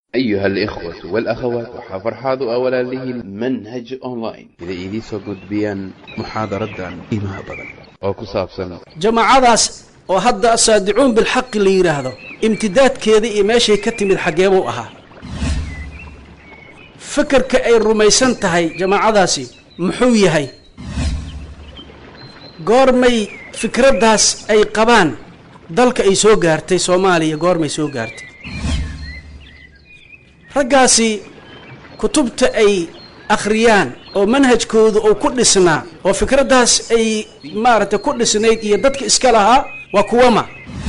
أيها الإخوة والأخوات وحفرحاض أولا له منهج أونلاين إذا إيدي سوقد بيان محاضرة إيمها بدن أو كساب سنة jamaacadaas oo hadda asaadicuun bilxaqi la yidhaahdo imtidaadkeeda iyo meeshay ka timid xaggeebuu ahaa fakerka ay rumaysan tahay jamaacadaasi muxuu yahay goormay fikraddaas ay qabaan dalka ay soo gaartay soomaaliya goormay soo gaartay raggaasi kutubta ay akhriyaan oo manhajkooda uu ku dhisnaa oo fikraddaas ay maaragtay ku dhisnayd iyo dadka iska lahaa waa kuwama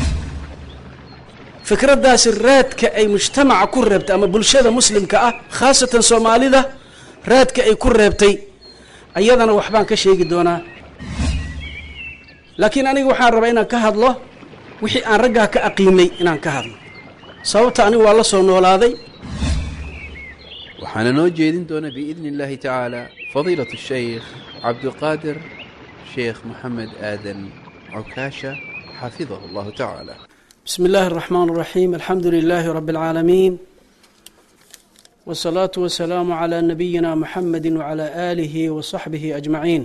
fikraddaasi raadka ay mujtamaca ku reebtay ama bulshada muslimka ah khaasatan soomaalida raadka ay ku reebtay ayadana waxbaan ka sheegi doonaa laakiin aniga waxaan rabaa inaan ka hadlo wixii aan raggaa ka aqiimay inaan ka hadlo sababta anigu waa la soo noolaaday waxaana noo jeedin doona biidni illaahi tacaala fadiilatu shaykh cabdiqaadir sheekh moxamed aadan cukaasha xafidahu allahu tacaala بسم الله الرحمن الرحيم الحمد لله رب العالمين والصلاة والسلام على نبينا محمد وعلى آله وصحبه أجمعين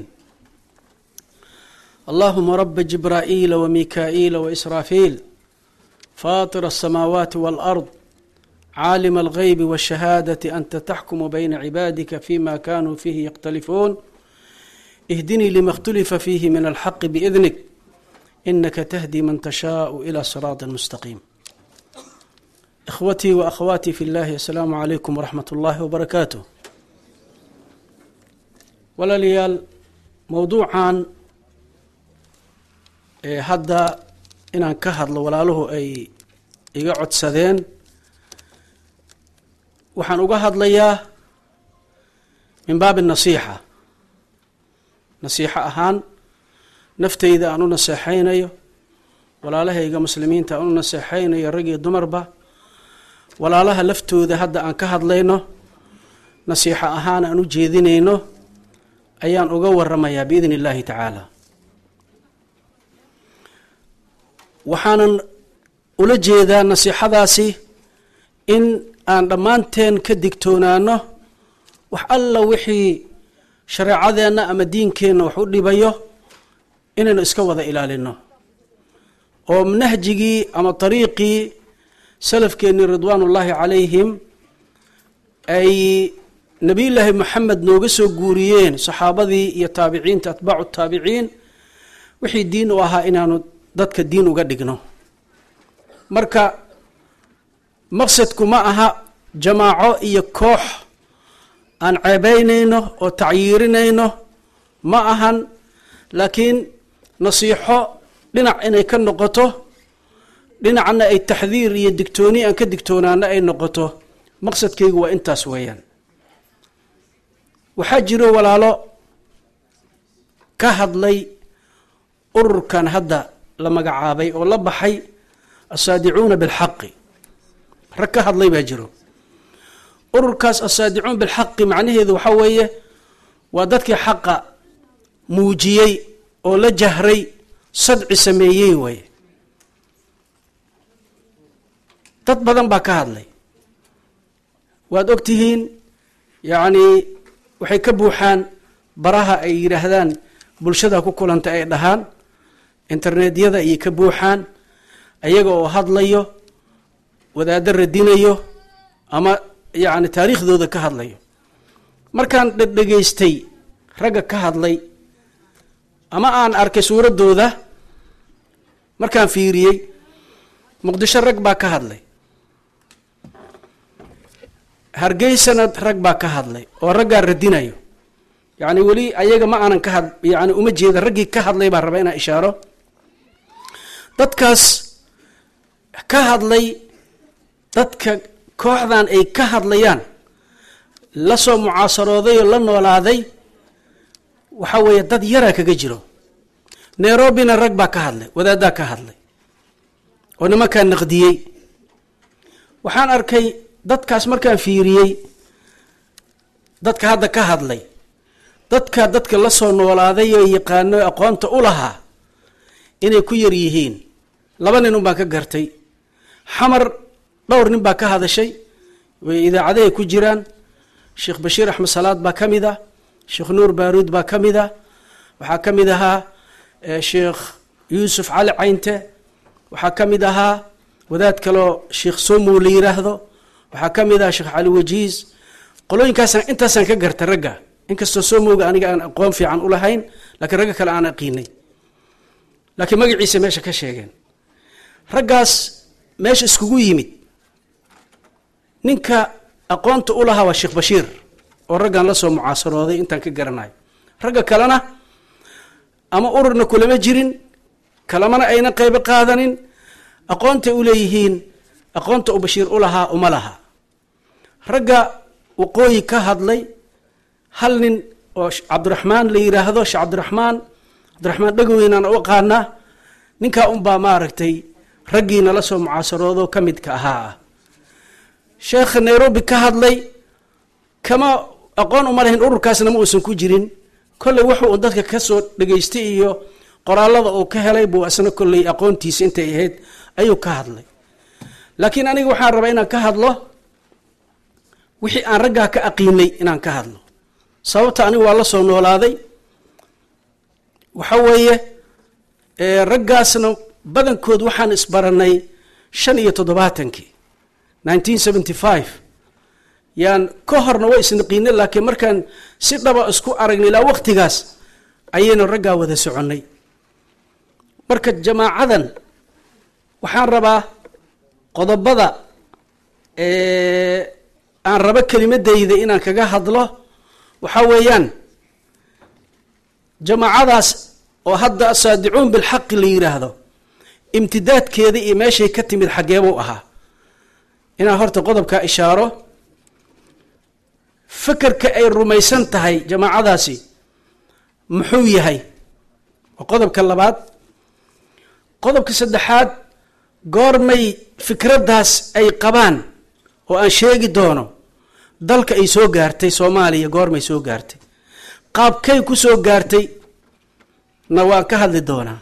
اللهم رب جبرائيل وميكائيل وإسرافيل فاطر السماوات والأرض عالم الغيب والشهادة أنت تحكم بين عبادك فيما كانوا فيه يختلفون اهدني لما اختلف فيه من الحق بإذنك إنك تهدي من تشاء إلى صراط مستقيم إخوتي وأخواتي في الله السلام عليكم ورحمة الله وبركاته ولا ليال موضوعا hadda inaan ka hadlo walaaluhu ay iga codsadeen waxaan uga hadlayaa min baabi nasiixa nasiixo ahaan naftayda aan u naseexaynayo walaalahayga muslimiinta aan u naseexaynayo rag iyo dumarba walaalaha laftooda hadda aan ka hadlayno nasiixo ahaan aan u jeedinayno ayaan uga waramayaa biidni illaahi tacaala waxaanan ula jeedaa nasiixadaasi in aan dhammaanteen ka digtoonaano wax alla wixii shareecadeenna ama diinkeenna wax u dhibayo inaynu iska wada ilaalino oo nahjigii ama dariiqii salafkeennii ridwaanullaahi calayhim ay nebiyullaahi moxamed nooga soo guuriyeen saxaabadii iyo taabiciinta atbaacu taabiciin wixii diin u ahaa inaanu dadka diin uga dhigno marka maqsadku ma aha jamaaco iyo koox aan ceebeynayno oo tacyiirinayno ma ahan laakiin nasiixo dhinac inay ka noqoto dhinacna ay taxdiir iyo digtooni aan ka digtoonaano ay noqoto maqsadkaygu waa intaas weeyaan waxaa jiro walaalo ka hadlay ururkan hadda la magacaabay oo la baxay asaadicuuna bilxaqi rag ka hadlay baa jiro ururkaas asaadicuun bilxaqi macnaheedu waxaa weeye waa dadkii xaqa muujiyey oo la jahray sadci sameeyey waye dad badan baa ka hadlay waad og tihiin yacnii waxay ka buuxaan baraha ay yidhaahdaan bulshada ku kulanta ay dhahaan internetyada ayay ka buuxaan ayaga oo hadlayo wadaaddo radinayo ama yacni taariikhdooda ka hadlayo markaan dhedhegaystay ragga ka hadlay ama aan arkay suuraddooda markaan fiiriyey muqdisho rag baa ka hadlay hargeysana rag baa ka hadlay oo raggaa radinayo yacni weli ayaga ma aanan ka had yani uma jeeda raggii ka hadlay baan rabaa inaan ishaaro dadkaas ka hadlay dadka kooxdan ay ka hadlayaan la soo mucaasarooday oo la noolaaday waxaa weeye dad yaraa kaga jiro nairobina rag baa ka hadlay wadaaddaa ka hadlay oo nimankaa naqdiyey waxaan arkay dadkaas markaan fiiriyey dadka hadda ka hadlay dadka dadka la soo noolaaday oo yaqaano aqoonta u lahaa inay ku yar yihiin laba nin un baan ka gartay xamar dhowr nin baa ka hadashay way idaacadahay ku jiraan sheekh bashiir axmed salaad baa ka mid ah sheekh nuur baaruud baa ka mid ah waxaa ka mid ahaa sheekh yuusuf cali caynte waxaa ka mid ahaa wadaad kaloo sheekh somow la yiraahdo waxaa ka mid aha sheekh cali wajiis qolooyinkaasna intaasaan ka garta ragga inkastoo somowga aniga aan aqoon fiican u lahayn laakiin ragga kale aan aqiinay laakiin magaciisa meesha ka sheegeen raggaas meesha iskugu yimid ninka aqoonta u lahaa waa sheekh bashiir oo raggan la soo mucaasarooday intaan ka garanayo ragga kalena ama ururna kulama jirin kalamana ayna qaybo qaadanin aqoontay u leeyihiin aqoonta u bashiir u lahaa uma laha ragga waqooyi ka hadlay hal nin oo cabdiraxmaan la yiraahdo sheekh cabdiraxmaan cabdiraxmaan dhagoweynaan u aqaanaa ninkaa unbaa maaragtay raggii nala soo mucaasaroodo ka midka ahaa ah sheekha nairobi ka hadlay kama aqoon uma lahayn ururkaasna ma uusan ku jirin kolley wuxuu un dadka kasoo dhegaystay iyo qoraalada uu ka helay buu isna kolley aqoontiisa intay ahayd ayuu ka hadlay laakiin aniga waxaan rabaa inaan ka hadlo wixii aan raggaa ka aqiinay inaan ka hadlo sababta anigu waa la soo noolaaday waxa weeye raggaasna badankood waxaan isbaranay shan iyo toddobaatankii nineteen seventy five yaan ka horna waa isnaqiinay laakiin markaan si dhaba isku aragnay ilaa waqtigaas ayaynu raggaa wada soconnay marka jamaacadan waxaan rabaa qodobada aan rabo kelimadayda inaan kaga hadlo waxaa weeyaan jamaacadaas oo hadda asaadicuun bilxaqi la yiraahdo imtidaadkeeda iyo meeshay ka timid xaggeebuu ahaa inaan horta qodobkaa ishaaro fekerka ay rumaysan tahay jamaacadaasi muxuu yahay waa qodobka labaad qodobka saddexaad goormay fikraddaas ay qabaan oo aan sheegi doono dalka ay soo gaartay soomaaliya goormay soo gaartay qaabkay ku soo gaartay na waan ka hadli doonaa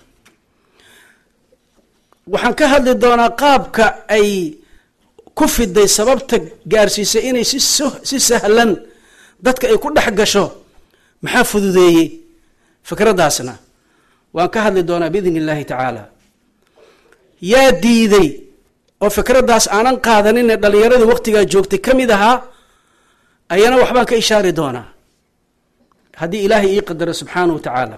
waxaan ka hadli doonaa qaabka ay ku fiday sababta gaarsiisay inay si si sahlan dadka ay ku dhex gasho maxaa fududeeyey fikraddaasna waan ka hadli doonaa biidn illaahi tacaala yaa diiday oo fikraddaas aanan qaadaninee dhallinyaradii waqtigaa joogtay ka mid ahaa ayana waxbaan ka ishaari doonaa haddii ilaahay ii qadaro subxaanahu wa tacaala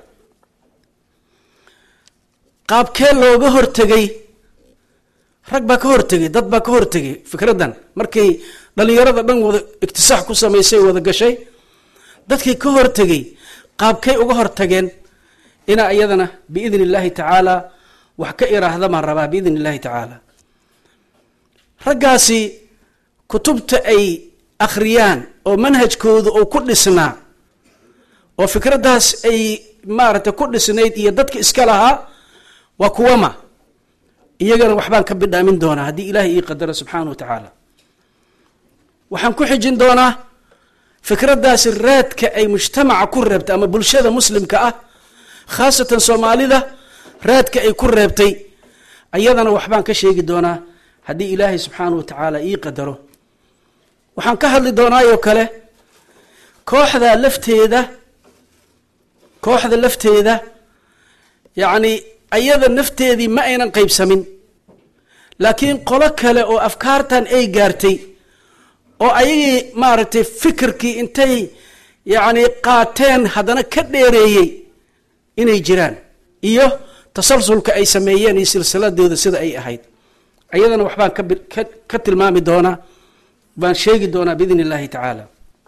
qaabkee looga hortegay rag baa ka hortegay dad baa ka hortegay fikraddan markay dhallinyarada dhan wada iktisaax ku samaysay wada gashay dadkii ka hortegay qaabkay uga hortageen inaa iyadana biidn illaahi tacaala wax ka iraahda baan rabaa biidn illaahi tacaala raggaasi kutubta ay akhriyaan oo manhajkooda uu ku dhisnaa oo fikraddaas ay maaragtay ku dhisnayd iyo dadka iska lahaa waa kuwama iyagana waxbaan ka bidhaamin doonaa haddii ilaahay ii qadaro subxaana wa tacaala waxaan ku xijin doonaa fikraddaasi raadka ay mujtamaca ku reebtay ama bulshada muslimka ah khaasatan soomaalida raadka ay ku reebtay ayadana waxbaan ka sheegi doonaa haddii ilaahay subxaana wa tacaala ii qadaro waxaan ka hadli doonaayoo kale kooxda lafteeda kooxda lafteeda yacni ayada nafteedii ma aynan qaybsamin laakiin qolo kale oo afkaartan ay gaartay oo ayagii maaragtay fikirkii intay yacni qaateen haddana ka dheereeyey inay jiraan iyo tasalsulka ay sameeyeen iyo silsiladooda sida ay ahayd ayadana waxbaan ka ka tilmaami doonaa baan sheegi doonaa biidn illaahi tacaala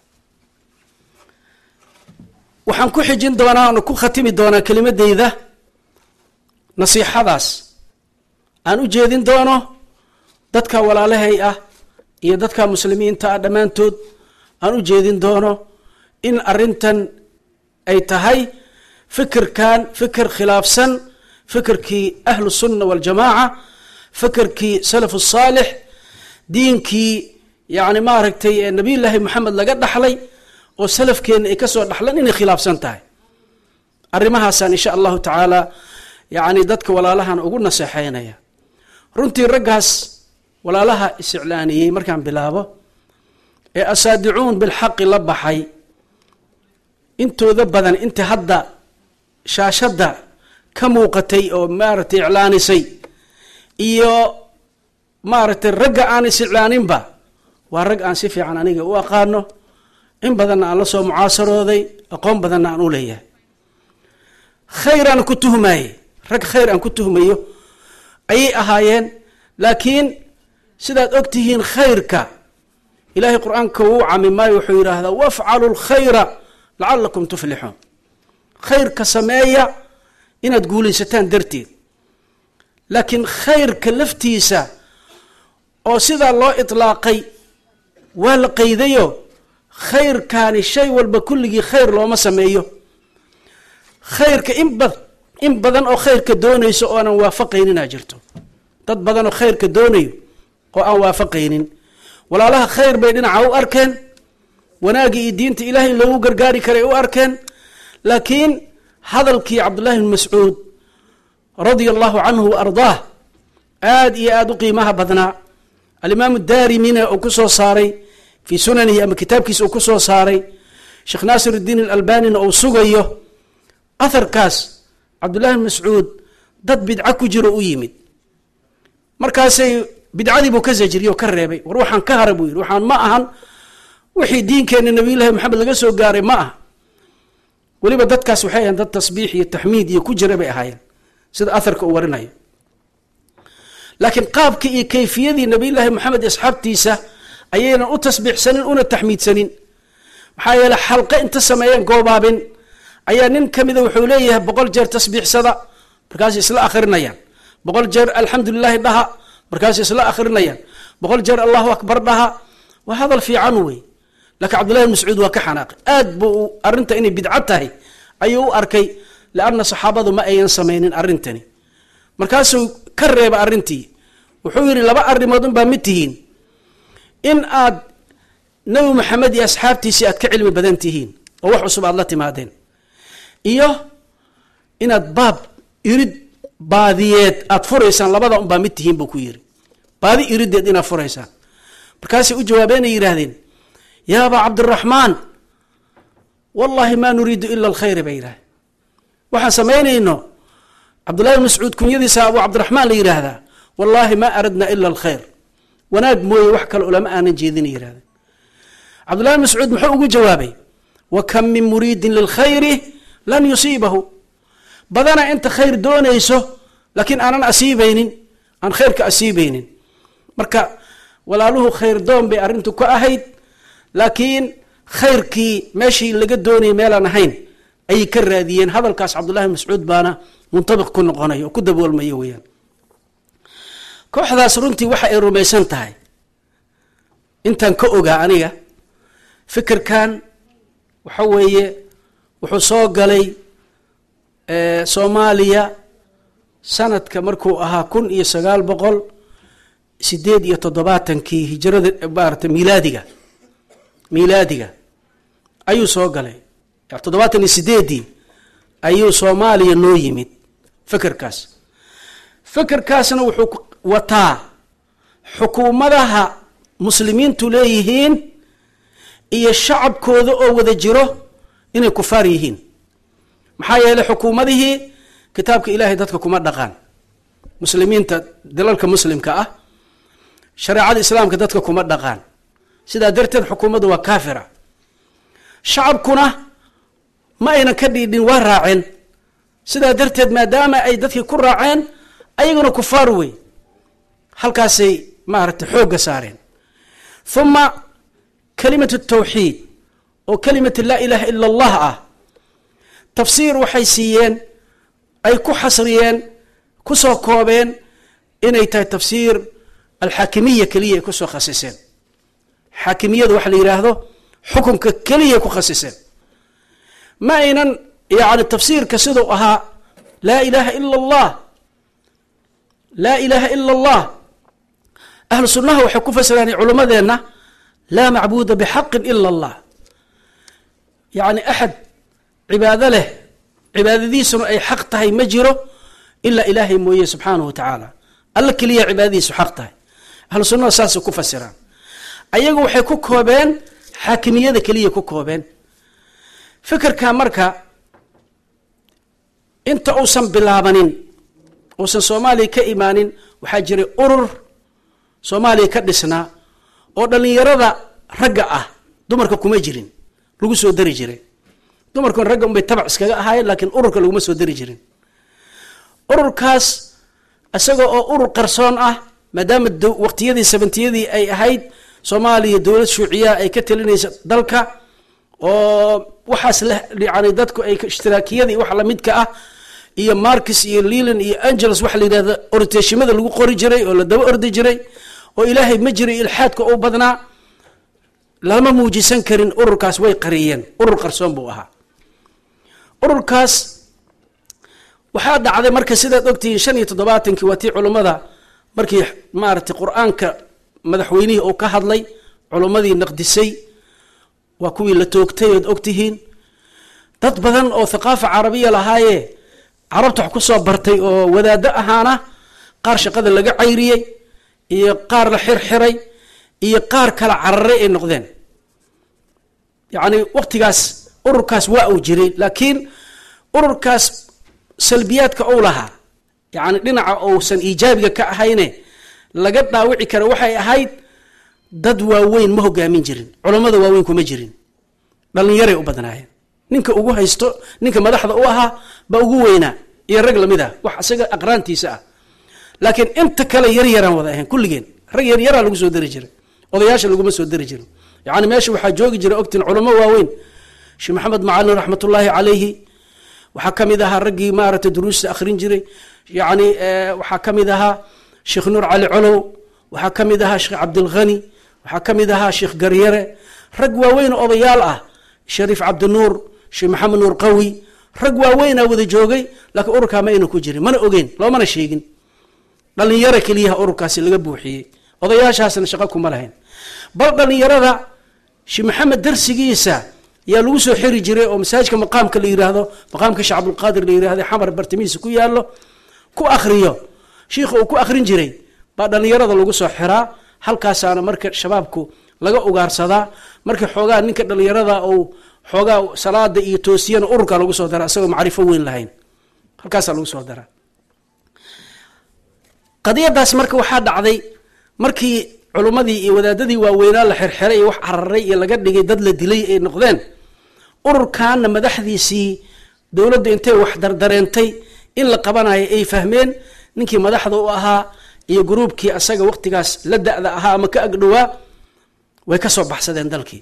waxaan ku xijin doonaa oona ku khatimi doonaa kelimadeyda nasiixadaas aan u jeedin doono dadka walaalahay ah iyo dadka muslimiinta ah dhammaantood aan u jeedin doono in arrintan ay tahay fikirkan fikir khilaafsan fikirkii ahlu sunna waljamaaca fikirkii salaf saalix diinkii yacni maaragtay nabiyullaahi moxamed laga dhaxlay oo salafkeenna ay kasoo dhaxlan inay khilaafsan tahay arrimahaasaan insha allahu tacaala yacni dadka walaalahan ugu naseexeynaya runtii raggaas walaalaha isiclaaniyey markaan bilaabo ee asaadicuun bilxaqi la baxay intooda badan inta hadda shaashadda ka muuqatay oo maaragtay iclaanisay iyo maaragtay ragga aan is iclaaninba waa rag aan si fiican aniga u aqaano in badanna aan la soo mucaasarooday aqoon badanna aan u leeyahay khayr aan ku tuhmaye rag khayr aan ku tuhmayo ayay ahaayeen laakiin sidaad og tihiin khayrka ilaahay qur-aanka wuu camimaayo wuxuu yidhaahdaa wafcalu lkhayra lacalakum tuflixuun khayrka sameeya inaad guulaysataan darteed laakiin khayrka laftiisa oo sidaa loo itlaaqay waa la qaydayo khayrkaani shay walba kulligii khayr looma sameeyo khayrka in bad in badan oo khayrka doonayso oo aanan waafaqayninaa jirto dad badan oo khayrka doonayo oo aan waafaqaynin walaalaha khayr bay dhinaca u arkeen wanaagii iyo diinta ilahay in loogu gargaari karay u arkeen laakiin hadalkii cabdullahi bn mascuud radia allahu canhu wa ardaah aada iyo aada u qiimaha badnaa alimaamu daarimina uu ku soo saaray fii sunanihi ama kitaabkiisa uu ku soo saaray sheekh naasir iddiin alalbanina uu sugayo aharkaas cabdullahi bn mascuud dad bidco ku jiro u yimid markaasay bidcadii buu ka zajiriyey oo ka reebay war waxaan ka hara buu yidhi waxaan ma ahan wixii diinkeenna nabiyullahi maxamed laga soo gaaray ma aha weliba dadkaas waxay ahayen dad tasbiix iyo taxmiid iyo ku jira bay ahaayeen sida aharka uu warinayo laakiin qaabkii iyo kayfiyadii nabiyullaahi maxamed asxaabtiisa ayaynan u tasbiixsanin una taxmiidsanin maxaa yeele xalqe inta sameeyeen goobaabin ayaa nin ka mida wuxuu leeyahay boqol jeer tasbiixsada markaas isla akhrinayaan boqol jeer alxamdu lilahi dhaha markaas isla akhrinayaan boqol jeer allahu akbar dhaha waa hadal fiican wey laakiin cabdullahi bn mascuud waa ka xanaaqay aad buu arrinta inay bidco tahay ayuu u arkay lianna saxaabadu ma ayan samaynin arrintani markaasuu ka reeba arrintii wuxuu yidhi laba arrimood unbaa mid tihiin in aad nebi maxamed iyo asxaabtiisii aad ka cilmi badan tihiin oo wax cusub aad la timaadeen iyo inaad baab irid baadiyeed aad furaysaan labada unbaa mid tihiin buu ku yidhi baadi irideed inaad furaysaan markaasay u jawaabeenay yidhaahdeen yaa abaa cabdiraxmaan wallahi maa nuriidu ila alkhayra bay yidhahdeen waxaan samaynayno cabdullahi bn mascuud kunyadiisa abu cabdiraxmaan la yidhaahdaa wallaahi ma aradna ila alkhayr wanaag mooye wax kale ulama aanan jeedina yidhahdeen cabdullahi bn mascuud muxuu ugu jawaabay wa kam min muriidin lilkhayri lan yusiibahu badana inta khayr doonayso laakiin aanan asiibaynin aan khayrka asiibaynin marka walaaluhu khayr doon bay arrintu ka ahayd laakiin khayrkii meeshii laga doonayay meelaan ahayn ayay ka raadiyeen hadalkaas cabdullahi bn mascuud baana muntabiq ku noqonaya oo ku daboolmaya weyaan kooxdaas runtii waxa ay rumaysan tahay intaan ka ogaa aniga fikirkan waxa weeye wuxuu soo galay soomaaliya sanadka markuu ahaa kun iyo sagaal boqol sideed iyo toddobaatankii hijrada maarata milaadiga milaadiga ayuu soo galay toddobaatan iyo sideeddii ayuu soomaaliya noo yimid fikirkaas fikirkaasna wuxuu wataa xukuumadaha muslimiintu leeyihiin iyo shacabkooda oo wada jiro inay kufaar yihiin maxaa yeeley xukuumadihii kitaabka ilaahay dadka kuma dhaqaan muslimiinta dalalka muslimka ah shareecada islaamka dadka kuma dhaqaan sidaa darteed xukuumaddu waa kaafira shacabkuna ma aynan ka dhiidhin waa raaceen sidaa darteed maadaama ay dadkii ku raaceen ayaguna kufaar wey halkaasay maaragtay xoogga saareen uma kalimatu tawxiid oo kalimatu laa ilaaha ila allah ah tafsiir waxay siiyeen ay ku xasriyeen ku soo koobeen inay tahay tafsiir alxaakimiya keliya ay kusoo khasiseen xaakimiyada waxa la yidhaahdo xukunka keliya ku khasiseen ma aynan yani tafsiirka siduu ahaa laa ilaaha ila allah laa ilaaha ila allah ahlu sunnaha waxay ku fasiraan culimmadeenna laa macbuuda bixaqin ila allah yacni axad cibaado leh cibaadadiisuna ay xaq tahay ma jiro ilaa ilaahay mooye subxaanahu wa tacaala alla keliya cibaadadiisu xaq tahay ahlu sunnada saasay ku fasiraan ayagu waxay ku koobeen xaakimiyada keliya ku koobeen fikirka marka inta uusan bilaabanin uusan soomaaliya ka imaanin waxaa jiray urur soomaaliya ka dhisnaa oo dhallinyarada ragga ah dumarka kuma jirin lagu soo dari jiray dumarkun ragga unbay tabac iskaga ahaayeen laakiin ururka laguma soo dari jirin ururkaas isaga oo urur qarsoon ah maadaama waqtiyadii sabantiyadii ay ahayd soomaaliya dowlad shuuciyaha ay ka talinaysa dalka oo waxaas la yani dadku ay ishtiraakiyadii wax lamidka ah iyo marcus iyo leland iyo angeles waxa la yidhahda oriteeshimada lagu qori jiray oo la daba ordi jiray oo ilaahay ma jiray ilxaadka u badnaa lama muujisan karin ururkaas way qariyeen urur qarsoon buu ahaa ururkaas waxaa dhacday marka sidaad ogtihiin shan iyo toddobaatankii waa tii culummada markii maaragtay qur-aanka madaxweynihii uu ka hadlay culummadii naqdisay waa kuwii la toogtay ood ogtihiin dad badan oo thaqaafa carabiya lahaaye carabta wax ku soo bartay oo wadaado ahaana qaar shaqada laga cayriyey iyo qaar la xirxiray iyo qaar kala cararay ay noqdeen yacni waqtigaas ururkaas waa uu jiray laakiin ururkaas salbiyaadka uu lahaa yacni dhinaca uusan iijaabiga ka ahayne laga dhaawici kara waxay ahayd dad waaweyn ma hogaamin jirin culammada waaweyn kuma jirin dhallinyaray u badnaayeen ninka ugu haysto ninka madaxda u ahaa baa ugu weynaa iyo rag lamid ah wax isaga aqraantiisa ah laakiin inta kale yaryaraan wada ahayn kulligeen rag yaryaraa lagu soo dari jiray odayaasha laguma soo dari jirin yani meesha waxaa joogi jira ogtiin culamo waaweyn sheekh maxamed macalin raxmatullaahi calayhi waxaa ka mid ahaa raggii maaragtay duruusta akhrin jiray yani waxaa ka mid ahaa sheekh nuur cali colow waxaa ka mid ahaa sheekh cabdilghani waxaa ka mid ahaa sheekh garyare rag waaweyn oo odayaal ah shariif cabdinuur sheekh maxamed nuur qawi rag waaweynaa wada joogay laakiin ururkaa ma ayna ku jirin mana ogeyn loomana sheegin dhallinyaro keliyaha ururkaasi laga buuxiyey odayaashaasna shaqo kuma lahayn bal dhallinyarada sheekh maxamed darsigiisa yaa lagu soo xiri jiray oo masaajidka maqaamka la yiraahdo maqaamka sheekh cabdulqaadir la yirahdo xamar bartamihiisa ku yaallo ku akhriyo shiikha uu ku akhrin jiray baa dhallinyarada lagu soo xiraa halkaasaana marka shabaabku laga ugaarsadaa marka xoogaa ninka dhallinyarada uu xoogaa salaada iyo toosiyana ururka lagu soo dara isagoo macrifo weyn lahayn halkaasaa lagu soo daraa qadiyadaas marka waxaa dhacday markii culummadii iyo wadaadadii waaweynaa la xirxiray iyo wax cararay iyo laga dhigay dad la dilay ay noqdeen ururkaana madaxdiisii dowladda intay wax dardareentay in la qabanayo ay fahmeen ninkii madaxda u ahaa iyo gruubkii asaga waqtigaas la da-da ahaa ama ka agdhowaa way ka soo baxsadeen dalkii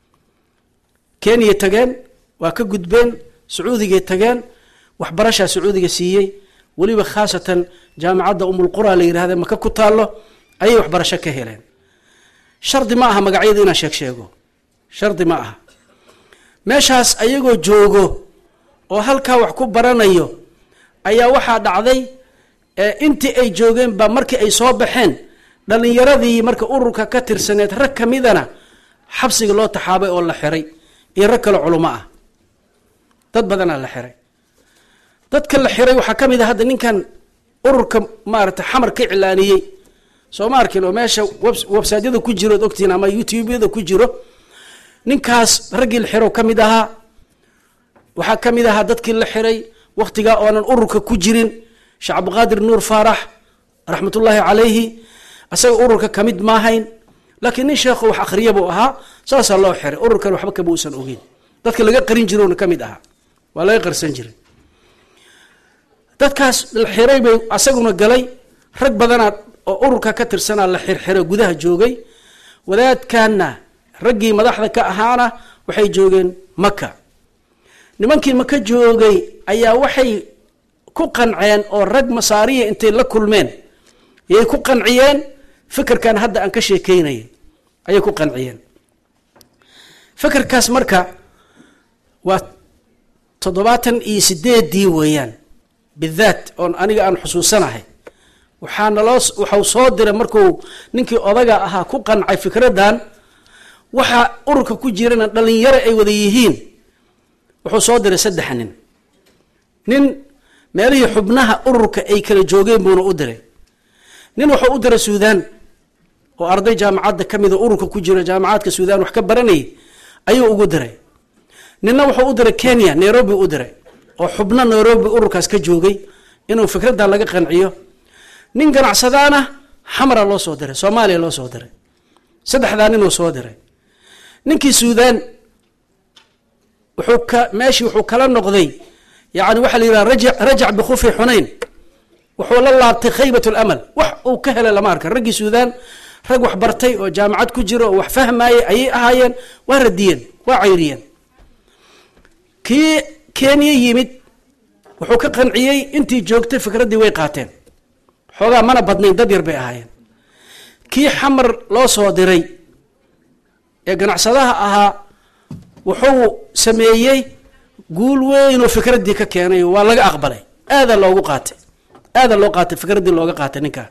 kenya tageen waa ka gudbeen sacuudigay tageen waxbarashaa sacuudiga siiyey weliba khaasatan jaamacadda umulqura la yidhahda maka ku taallo ayay waxbarasho ka heleen shardi ma aha magacyada inaan sheeg sheego shardi ma aha meeshaas ayagoo joogo oo halkaa wax ku baranayo ayaa waxaa dhacday intii ay joogeen baa markii ay soo baxeen dhallinyaradii marka ururka ka tirsaneed rag ka midana xabsiga loo taxaabay oo la xiray iyo rag kale culummo ah dad badanaa la xiray dadka la xiray waxaa ka mid a hadda ninkan ururka maarata xamar ka cilaaniyey soo ma arkin oo meesha websaytyada ku jiro od ogtiin ama youtubeyada ku jiro ninkaas raggii la xiro ka mid ahaa waxaa ka mid ahaa dadkii la xiray wakhtigaa oonan ururka ku jirin sheekh cabdiqaadir nuur faarax raxmatullaahi calayhi asaga ururka ka mid maahayn laakiin nin sheekho wax akhriya buu ahaa saasaa loo xiray ururkan waxba kama uusan ogeyn dadka laga qarin jirona ka mid ahaa waa laga qarsan jiray dadkaas la xiray bay asaguna galay rag badanaa oo ururka ka tirsanaa la xirxiro gudaha joogay wadaadkanna raggii madaxda ka ahaana waxay joogeen maka nimankii maka joogay ayaa waxay ku qanceen oo rag masaariya intay la kulmeen yay ku qanciyeen fikirkan hadda aan ka sheekeynaya ayay ku qanciyeen fikirkaas marka waa toddobaatan iyo sideedii weeyaan bidaat oon aniga aan xusuusanahay waxaa naloo waxau soo diray markuu ninkii odaga ahaa ku qancay fikraddan waxaa ururka ku jirana dhalinyaro ay wada yihiin wuxuu soo diray saddex nin nin meelihii xubnaha ururka ay kala joogeen buuna u diray nin wuxuu u diray suudaan oo arday jaamacadda ka mida ururka ku jira jaamacaadka suudaan wax ka baranayay ayuu ugu diray ninna wuxuu u diray kenya nairobi u diray oo xubno nairobi ururkaas ka joogay inuu fikraddan laga qanciyo nin ganacsadaana xamara loo soo diray soomaaliya loo soo diray saddexdaa ninuu soo diray ninkii suudaan wuxuu ka meeshii wuxuu kala noqday yani waxaa la yidhaha raja rajac bikufi xunayn wuxuu la laabtay khaybat lamal wax uu ka helay lama arka raggii suudaan rag wax bartay oo jaamacad ku jiro oo wax fahmaayey ayay ahaayeen waa radiyeen waa cayriyeen kii kenya yimid wuxuu ka qanciyey intii joogtay fikraddii way qaateen xoogaa mana badnayn dad yar bay ahaayeen kii xamar loo soo diray ee ganacsadaha ahaa wuxuu sameeyey guul weynoo fikraddii ka keenay waa laga aqbalay aadaa loogu qaatay aadaa loo qaatay fikraddii looga qaatay ninkaa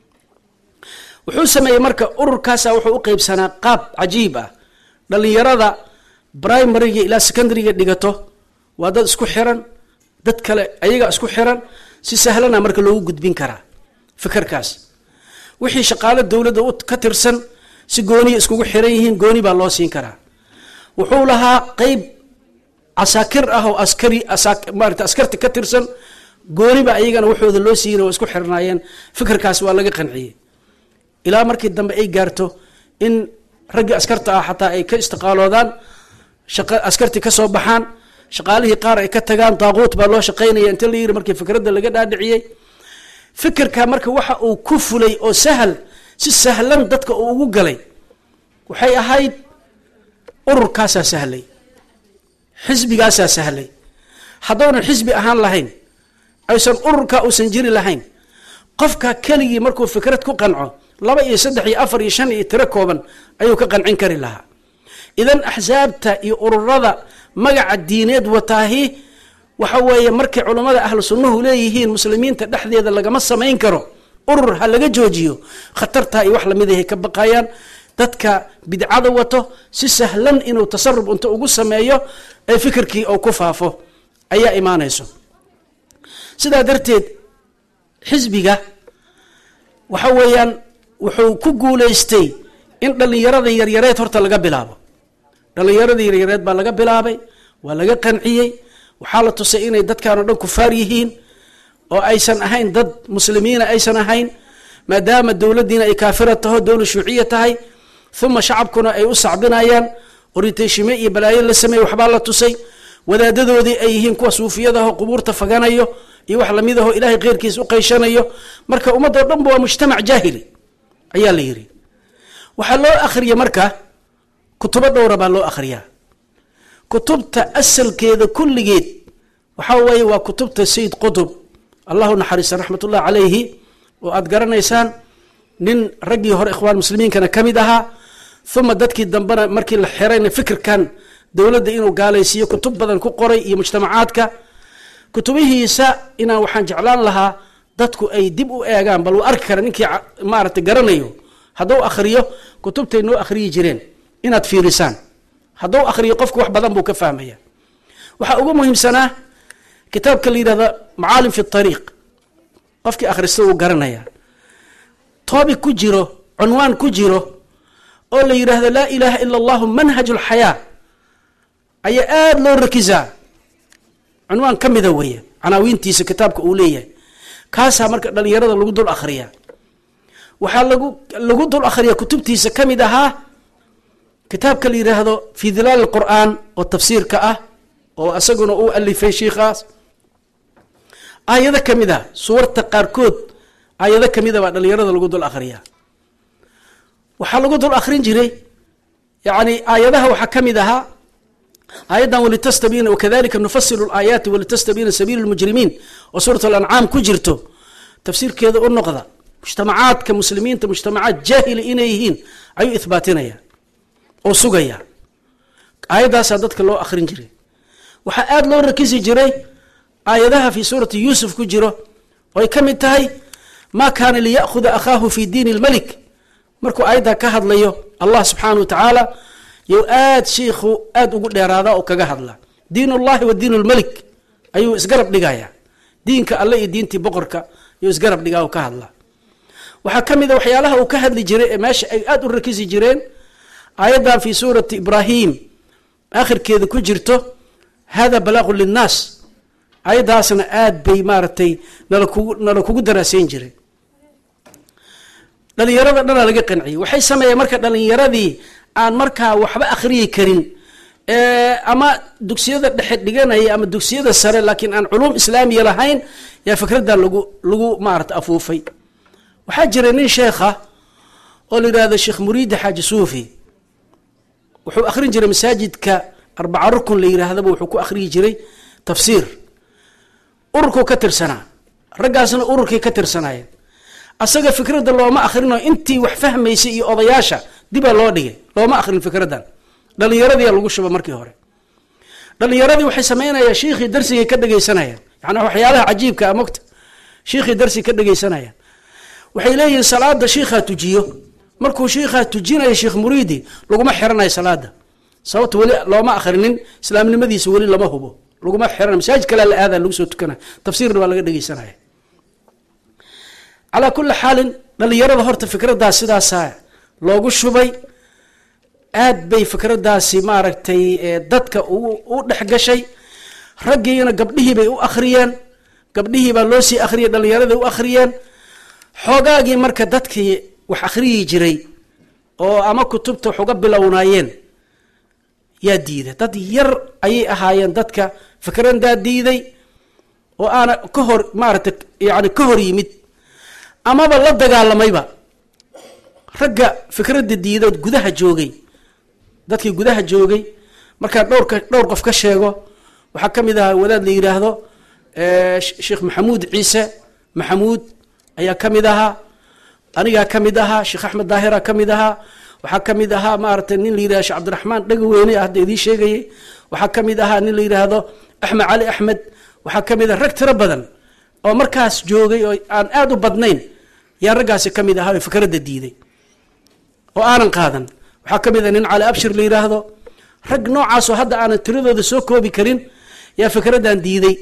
wuxuu sameeyey marka ururkaasa wuxuu u qeybsanaa qaab cajiib ah dhalinyarada primariga ilaa secondariga dhigato waa dad isku xiran dad kale ayaga isku xiran si sahlana marka loogu gudbin karaa fikirkaas wixii shaqaalo dowladda ka tirsan si gooniya iskugu xiran yihiin gooni baa loo siin karaa wuxuu lahaa qeyb casaakir ah oo askari maarata askarti ka tirsan gooniba ayagana waxooda loo siiyeen waa isku xirnaayeen fikirkaas waa laga qanciyey ilaa markii dambe ay gaarto in raggii askarta ah xataa ay ka istiqaaloodaan askarti ka soo baxaan shaqaalihii qaar ay ka tagaan daaquut baa loo shaqaynaya inta la yiri markii fikradda laga dhaadhiciyey fikirka marka waxa uu ku fulay oo sahal si sahlan dadka uu ugu galay waxay ahayd ururkaasaa sahlay xisbigaasaa sahlay haddoonan xisbi ahaan lahayn aysan ururka uusan jiri lahayn qofka keligii markuu fikrad ku qanco laba iyo saddex iyo afar iyo shan iyo tiro kooban ayuu ka qancin kari lahaa idan axsaabta iyo ururada magaca diineed wataahi waxa weeye markay culammada ahlu sunnuhu leeyihiin muslimiinta dhexdeeda lagama samayn karo urur ha laga joojiyo khatartaa iyo wax lamidahay ka baqayaan dadka bidcada wato si sahlan inuu tasarub inta ugu sameeyo ee fikirkii oo ku faafo ayaa imaanayso sidaa darteed xisbiga waxa weeyaan wuxuu ku guulaystay in dhallinyarada yaryareed horta laga bilaabo dhallinyarada yaryareed baa laga bilaabay waa laga qanciyey waxaa la tusay inay dadkan oo dhan kufaar yihiin oo aysan ahayn dad muslimiina aysan ahayn maadaama dowladdiina ay kaafira taho dowla shuuciya tahay uma shacabkuna ay u sacbinayaan oritayshime iyo balaayo la sameeyey waxbaa la tusay wadaadadoodii ay yihiin kuwa suufiyadaho qubuurta faganayo iyo wax lamid aho ilaahay keyrkiis u qayshanayo marka ummaddo dhanba waa mujtamac jaahili ayaa la yidhi waxaa loo akhriya marka kutubo dhowra baa loo akhriyaa kutubta asalkeeda kulligeed waxaa weeye waa kutubta sayid qutub allahu naxariista raxmatullah calayhi oo aada garanaysaan nin raggii hore ikhwaan muslimiinkana ka mid ahaa uma dadkii dambena markii la xirayna fikirkan dowladda inuu gaalaysiiyo kutub badan ku qoray iyo mujtamacaadka kutubihiisa inaan waxaan jeclaan lahaa dadku ay dib u eegaan bal uu arki kara ninkii maaragtay garanayo hadduu akhriyo kutubtay noo akhriyi jireen inaad fiirisaan hadduu akhriyo qofku wax badan buu ka fahmaya waxaa ugu muhiimsanaa kitaabka la yidhahda macaalim fi tariiq qofkii akhrista uu garanaya toobic ku jiro cunwaan ku jiro oo la yidhaahdo laa ilaaha ila allahu manhaj lxayaa ayaa aada loo rakisaa cunwaan ka mida weeye canaawiintiisa kitaabka uu leeyahay kaasaa marka dhalinyarada lagu dul akhriyaa waxaa lagu lagu dul akhriyaa kutubtiisa ka mid ahaa kitaabka la yidhaahdo fi dilaal qur'aan oo tafsiirka ah oo isaguna uu alifay shiikhaas aayado ka mid ah suwarta qaarkood aayado ka mida baa dhalinyarada lagu dul akhriyaa waxaa lagu dul akhrin jiray yani aayadaha waxaa ka mid ahaa aayaddan walitastabina wakadalika nufasilu laayaati walitastabina sabiilu lmujrimiin oo suurat alancaam ku jirto tafsiirkeeda u noqda mujtamacaadka muslimiinta mujtamacaad jaahili inay yihiin ayuu ihbaatinaya oo sugaya aayaddaasaa dadka loo akhrin jiray waxaa aada loo rakisi jiray aayadaha fi suurati yuusuf ku jiro oo ay ka mid tahay ma kaana liya'khuda akhaahu fi diini lmalik markuu aayaddaa ka hadlayo allah subxaana wa tacaala you aad shiikhu aada ugu dheeraada oo kaga hadla diin ullahi wa diin lmalik ayuu isgarab dhigaya diinka alle iyo diintii boqorka ayuu isgarab dhigaa oo ka hadla waxaa ka mid a waxyaalaha uu ka hadli jiray ee meesha ay aada u rakisi jireen aayaddan fi suurati ibraahim akhirkeeda ku jirto hada balaaqu linnaas ayaddaasna aada bay maaragtay nala kugu nala kugu daraaseyn jiray dhalinyarada dhanaa laga qanciyey waxay sameeyeen marka dhalinyaradii aan markaa waxba akhriyi karin ama dugsiyada dhexe dhiganaya ama dugsiyada sare laakiin aan culuum islaamiya lahayn yaa fikraddan lagu lagu maarata afuufay waxaa jira nin sheekha oo la yidhahdo sheekh muriidi xaaji suufi wuxuu akhrin jiray masaajidka arbaca rukun la yidhaahdaba wuxuu ku akhriyi jiray tafsiir ururkuu ka tirsanaa raggaasna ururkay ka tirsanaayeen asaga fikradda looma akhrino intii wax fahmaysay iyo odayaasha dibaa loo dhigay looma akhrin fikraddan dhalinyaradii lagu shuba markii hore dhalinyaradii waxay sameynayaan shiikhii darsigay ka dhegaysanayaan yani waxyaalaha cajiibka a mogta shiikhii darsi ka dhegaysanayaan waxay leeyihiin salaada shiikhaa tujiyo markuu shiikhaa tujinayo sheekh muriidi laguma xiranayo salaada sababta weli looma akhrinin islaamnimadiisa weli lama hubo laguma xiran masaajid kalea la aada lagu soo tukana tafsiirna baa laga dhegaysanaya calaa kuli xaalin dhalinyarada horta fikraddaas sidaasaa loogu shubay aad bay fikraddaasi maaragtay dadka u dhex gashay raggiina gabdhihii bay u akhriyeen gabdhihii baa loo sii akhriyay dhallinyaraday u akhriyeen xoogaagii marka dadkii wax akhriyi jiray oo ama kutubta wax uga bilownaayeen yaa diiday dad yar ayay ahaayeen dadka fikraddaa diiday oo aana ka hor maaragtay yani ka hor yimid amaba la dagaalamayba ragga fikradda diidood gudaha joogay dadkii gudaha joogay markaan dhowrka dhowr qof ka sheego waxaa ka mid ahaa wadaad la yidhaahdo sheekh maxamuud ciise maxamuud ayaa ka mid ahaa anigaa ka mid ahaa sheekh axmed daahira ka mid ahaa waxaa ka mid ahaa maaragtay nin la yidhahdo sheekh cabdiraxmaan dhegaweyne hadda idiin sheegayay waxaa ka mid ahaa nin la yidhaahdo axmed cali axmed waxaa ka mid ah rag tiro badan oo markaas joogay oo aan aada u badnayn yaa raggaasi ka mid ahaa oo fikradda diiday oo aanan qaadan waxaa ka mid ah nin cali abshir la yidhaahdo rag noocaasoo hadda aanan tiradooda soo koobi karin yaa fikraddan diiday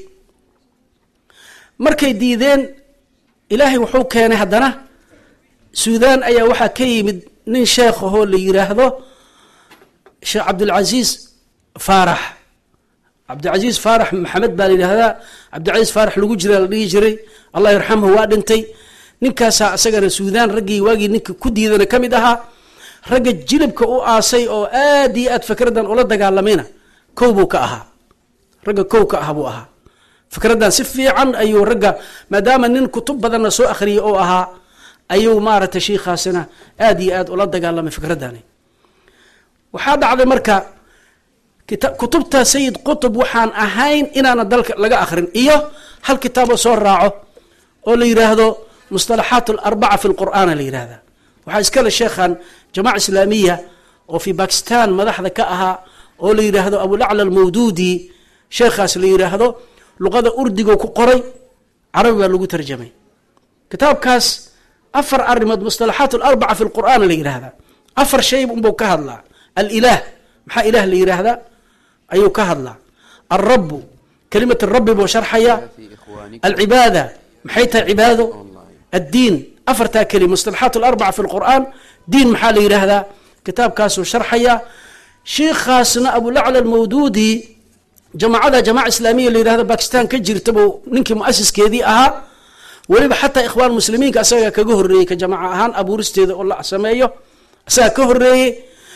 markay diideen ilaahay wuxuu keenay haddana suudaan ayaa waxaa ka yimid nin sheekh ahoo la yidhaahdo sheekh cabdilcasiis faarax cabdilcasiis faarax maxamed baa la yidhahdaa cabdilcasiis faarax lagu jira la dhihi jiray allah yarxamhu waa dhintay ninkaasaa isagana suudaan raggii waagii ninka ku diidana ka mid ahaa ragga jilibka u aasay oo aad iyo aad fikraddan ula dagaalamayna kow buu ka ahaa ragga kow ka ah buu ahaa fikraddan si fiican ayuu ragga maadaama nin kutub badanna soo akhriyay oo ahaa ayuu maaragtay shiikhaasina aad iyo aad ula dagaalamay fikraddani waxaa dhacday marka kutubta sayid qutub waxaan ahayn inaana dalka laga akhrin iyo hal kitaaboo soo raaco oo la yidhaahdo mustalaxaat alarbaca fi lqur'aana la yidhahda waxaa iskale sheekhan jamaca islaamiya oo fi bakistan madaxda ka ahaa oo la yidhaahdo abulacla almawduudi sheekhaas la yidhaahdo luqada urdigo ku qoray carabi baa lagu tarjamay kitaabkaas afar arrimood mustalaxaat alarbaca fi lqur'aana la yidhahda afar shay unbuu ka hadlaa alilah maxaa ilah la yidhaahdaa ayuu ka hadlaa alrabu kalimat rabbi buu sharxaya alcibaada maxay tahay cibaado addiin afartaa keli mustalaxaat alarbaca fi lqur'aan diin maxaa la yidhaahdaa kitaabkaasuu sharxaya shiikhaasna abulacla almawduudi jamacada jamaca islaamiya la yidhahdo bakistan ka jirta buu ninkii muasiskeedii ahaa weliba xataa ikhwaan muslimiinka asagaa kaga horreeyey ka jamaca ahaan abuuristeeda oo la sameeyo asagaa ka horreeyey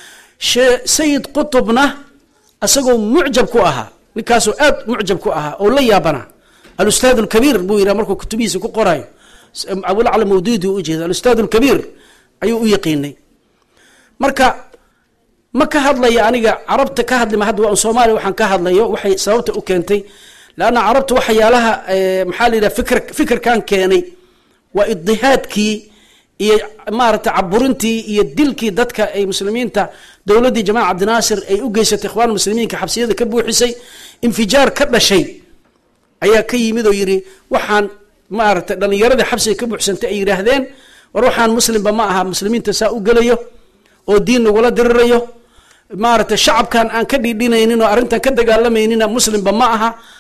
sayid qutubna isagoo mucjab ku ahaa ninkaasoo aad mucjab ku ahaa oo la yaabanaa alustaad alkabiir buu yidhaha markuu kutubihiisa ku qorayo abulacla mawduudi u ujeeda alustaad alkabiir ayuu u yaqiinay marka ma ka hadlaya aniga carabta ka hadlima hadda waa soomaaliya waxaan ka hadlayo waxay sababta u keentay leanna carabta waxyaalaha maxaa la yidhaha fikr fikirkan keenay waa idihaadkii iyo maaragtay caburintii iyo dilkii dadka ay muslimiinta dowladdii jamaca cabdinaasir ay u geysatay ikhwaan muslimiinka xabsiyada ka buuxisay infijaar ka dhashay ayaa ka yimid oo yidhi waxaan maaragtay dhallinyaradii xabsiga ka buuxsantay ay yidhaahdeen war waxaan muslimba ma aha muslimiinta saa u gelayo oo diin nagula dirirayo maaragtay shacabkan aan ka dhiidhinaynin oo arrintan ka dagaalamaynin muslimba ma aha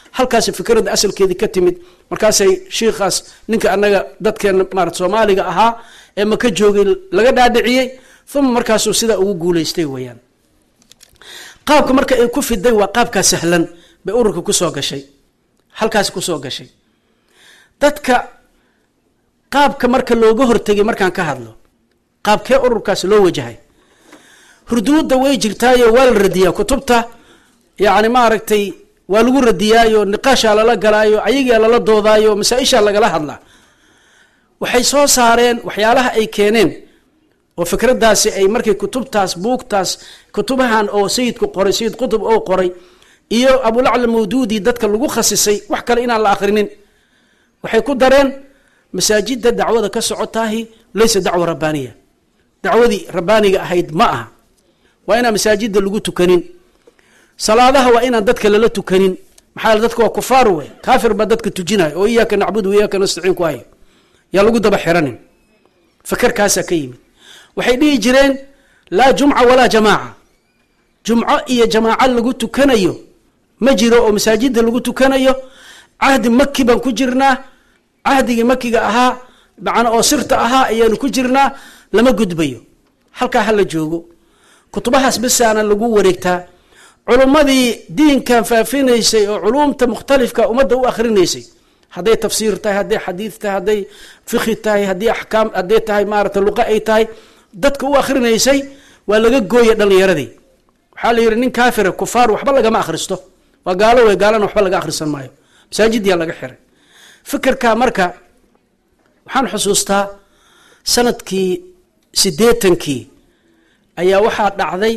halkaasi fikradda asalkeedii ka timid markaasay shiikhaas ninka anaga dadkeena maarata soomaaliga ahaa ee maka joogay laga dhaadhiciyey uma markaasuu sidaa ugu guulaystay weeyaan qaabka marka ay ku fiday waa qaabkaa sahlan bay ururka kusoo gashay halkaasi kusoo gashay dadka qaabka marka looga hortegay markaan ka hadlo qaabkee ururkaasi loo wajahay hurduudda way jirtaayo waa la radiyaa kutubta yacni maaragtay waa lagu radiyaayo niqaashaa lala galaayo ayagaa lala doodaayo masaa-ishaa lagala hadlaa waxay soo saareen waxyaalaha ay keeneen oo fikraddaasi ay markay kutubtaas buugtaas kutubahan oo sayidku qoray sayid qutub oo qoray iyo abulacla mawduudi dadka lagu khasisay wax kale inaan la akhrinin waxay ku dareen masaajidda dacwada ka socotaahi laysa dacwa rabbaaniya dacwadii rabbaaniga ahayd ma aha waa inaan masaajidda lagu tukanin salaadaha waa inaan dadka lala tukanin maxaa yele dadka waa kufaar wey kaafir baa dadka tujinayo oo iyaaka nacbudu iyaaka nastaciin ku hayo yaa lagu daba xiranin fakarkaasaa ka yimid waxay dhihi jireen laa jumca walaa jamaaca jumco iyo jamaaco lagu tukanayo ma jiro oo masaajidda lagu tukanayo cahdi maki baan ku jirnaa cahdigii makiga ahaa macna oo sirta ahaa ayaanu ku jirnaa lama gudbayo halkaa hala joogo kutubahaas bisaana lagu wareegtaa culummadii diinkan faafinaysay oo culumta mukhtalifka ummadda u akhrinaysay hadday tafsiir tahay hadday xadiid tahay hadday fikhi tahay haddii axkaam hadday tahay maarata luqa ay tahay dadka u akhrinaysay waa laga gooya dhalinyaradii waxaa la yidhi nin kaafira kufaar waxba lagama akhristo waa gaalo wey gaalana waxba laga akhrisan maayo masaajidyaa laga xiray fikirka marka waxaan xusuustaa sanadkii siddeetankii ayaa waxaa dhacday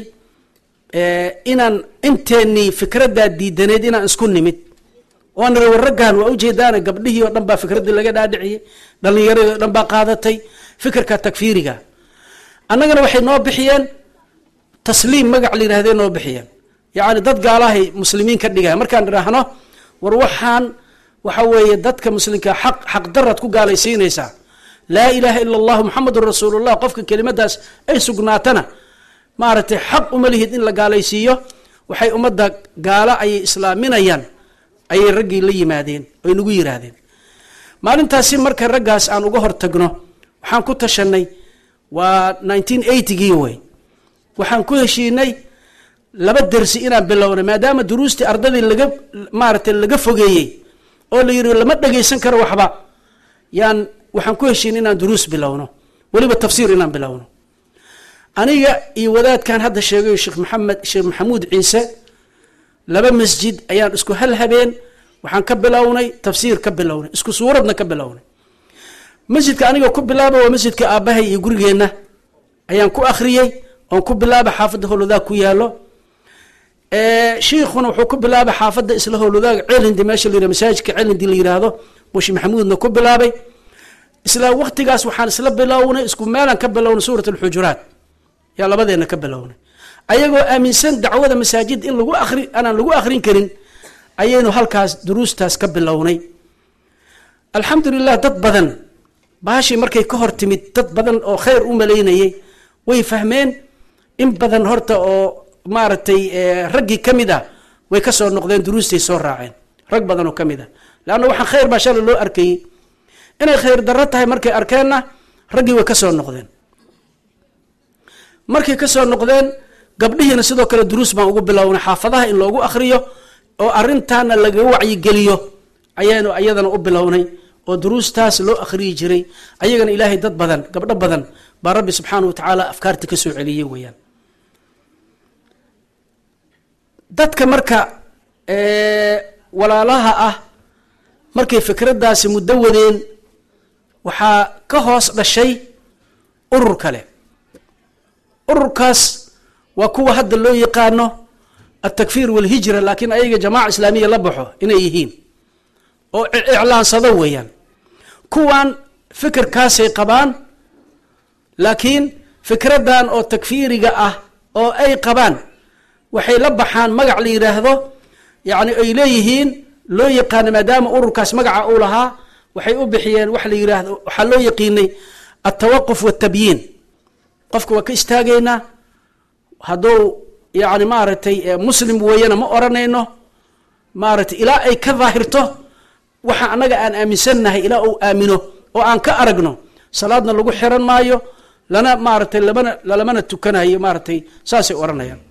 inaan inteennii fikraddaa diidaneed inaan isku nimid oan niri war raggan waa ujeedaana gabdhihii oo dhan baa fikraddii laga dhaadhiciyey dhalinyaradii o dhan baa qaadatay fikirka takfiiriga annagana waxay noo bixiyeen tasliim magac la yidhahdee noo bixiyeen yacni dad gaalahay muslimiin ka dhigaya markaan idhaahno war waxaan waxa weeye dadka muslimka xaq xaqdaraad ku gaalaysiinaysaa laa ilaaha ila allahu muxamedun rasuulullah qofka kelimadaas ay sugnaatana maaragtay xaq uma lihid in la gaalaysiiyo waxay ummadda gaalo ayay islaaminayaan ayay raggii la yimaadeen oy nagu yiraahdeen maalintaasi marka raggaas aan uga hortagno waxaan ku tashanay waa nineteen eightygii wey waxaan ku heshiinay laba dersi inaan bilownay maadaama duruustii ardadii laga maaragtay laga fogeeyey oo la yidhi lama dhagaysan karo waxba yaan waxaan ku heshiinay inaan duruus bilowno weliba tafsiir inaan bilowno aniga iyo wadaadkan hadda sheegayo sheekh maxamed sheekh maxamuud ciise laba masjid ayaan isku hal habeen waxaan ka bilownay tafsiir ka bilownay isku suuradna ka bilownay masjidka aniga ku bilaaba waa masjidka aabbahay iyo gurigeenna ayaan ku akhriyey oon ku bilaaba xaafadda howlwadaag ku yaalo shiikhuna wuxuu ku bilaabay xaafadda isla howlwadaag celindi meesha la yihah masaajidka celindi la yidhaahdo bushi maxamuudna ku bilaabay isla waqtigaas waxaan isla bilownay isku meelaan ka bilownay suurat alxujuraat yaa labadeenna ka bilownay ayagoo aaminsan dacwada masaajid in lagu ari aanaan lagu akrin karin ayaynu halkaas duruustaas ka bilownay alxamdulilah dad badan baashii markay ka hor timid dad badan oo khayr u malaynayay way fahmeen in badan horta oo maaragtay raggii ka mid ah way ka soo noqdeen duruustay soo raaceen rag badan oo ka mid ah leanna waxaan khayr baa shalay loo arkayey inay khayr darro tahay markay arkeenna raggii way ka soo noqdeen markay ka soo noqdeen gabdhihiina sidoo kale duruus baan ugu bilownay xaafadaha in loogu akhriyo oo arintaana laga wacyigeliyo ayaanu ayadana u bilownay oo duruustaas loo akhriyi jiray ayagana ilaahay dad badan gabdho badan baa rabbi subxaana wa tacaala afkaarta ka soo celiyey weeyaan dadka marka walaalaha ah markay fikraddaasi muddo wadeen waxaa ka hoos dhashay urur kale ururkaas waa kuwa hadda loo yaqaano altakfiir walhijra laakiin ayaga jamaaca islaamiya la baxo inay yihiin oo iclaansado weeyaan kuwan fikirkaasay qabaan laakiin fikraddan oo takfiiriga ah oo ay qabaan waxay la baxaan magac la yidhaahdo yacni ay leeyihiin loo yaqaano maadaama ururkaas magaca uu lahaa waxay u bixiyeen wax la yidhaahdo waxaa loo yaqiinay altawaquf waltabyiin qofka waa ka istaagaynaa hadduu yacni maaragtay muslim weeyana ma odhanayno maaragtay ilaa ay ka daahirto waxa annaga aan aaminsannahay ilaa uu aamino oo aan ka aragno salaadna lagu xiran maayo lana maaragtay lamana lalamana tukanayo maaragtay saasay odhanayaan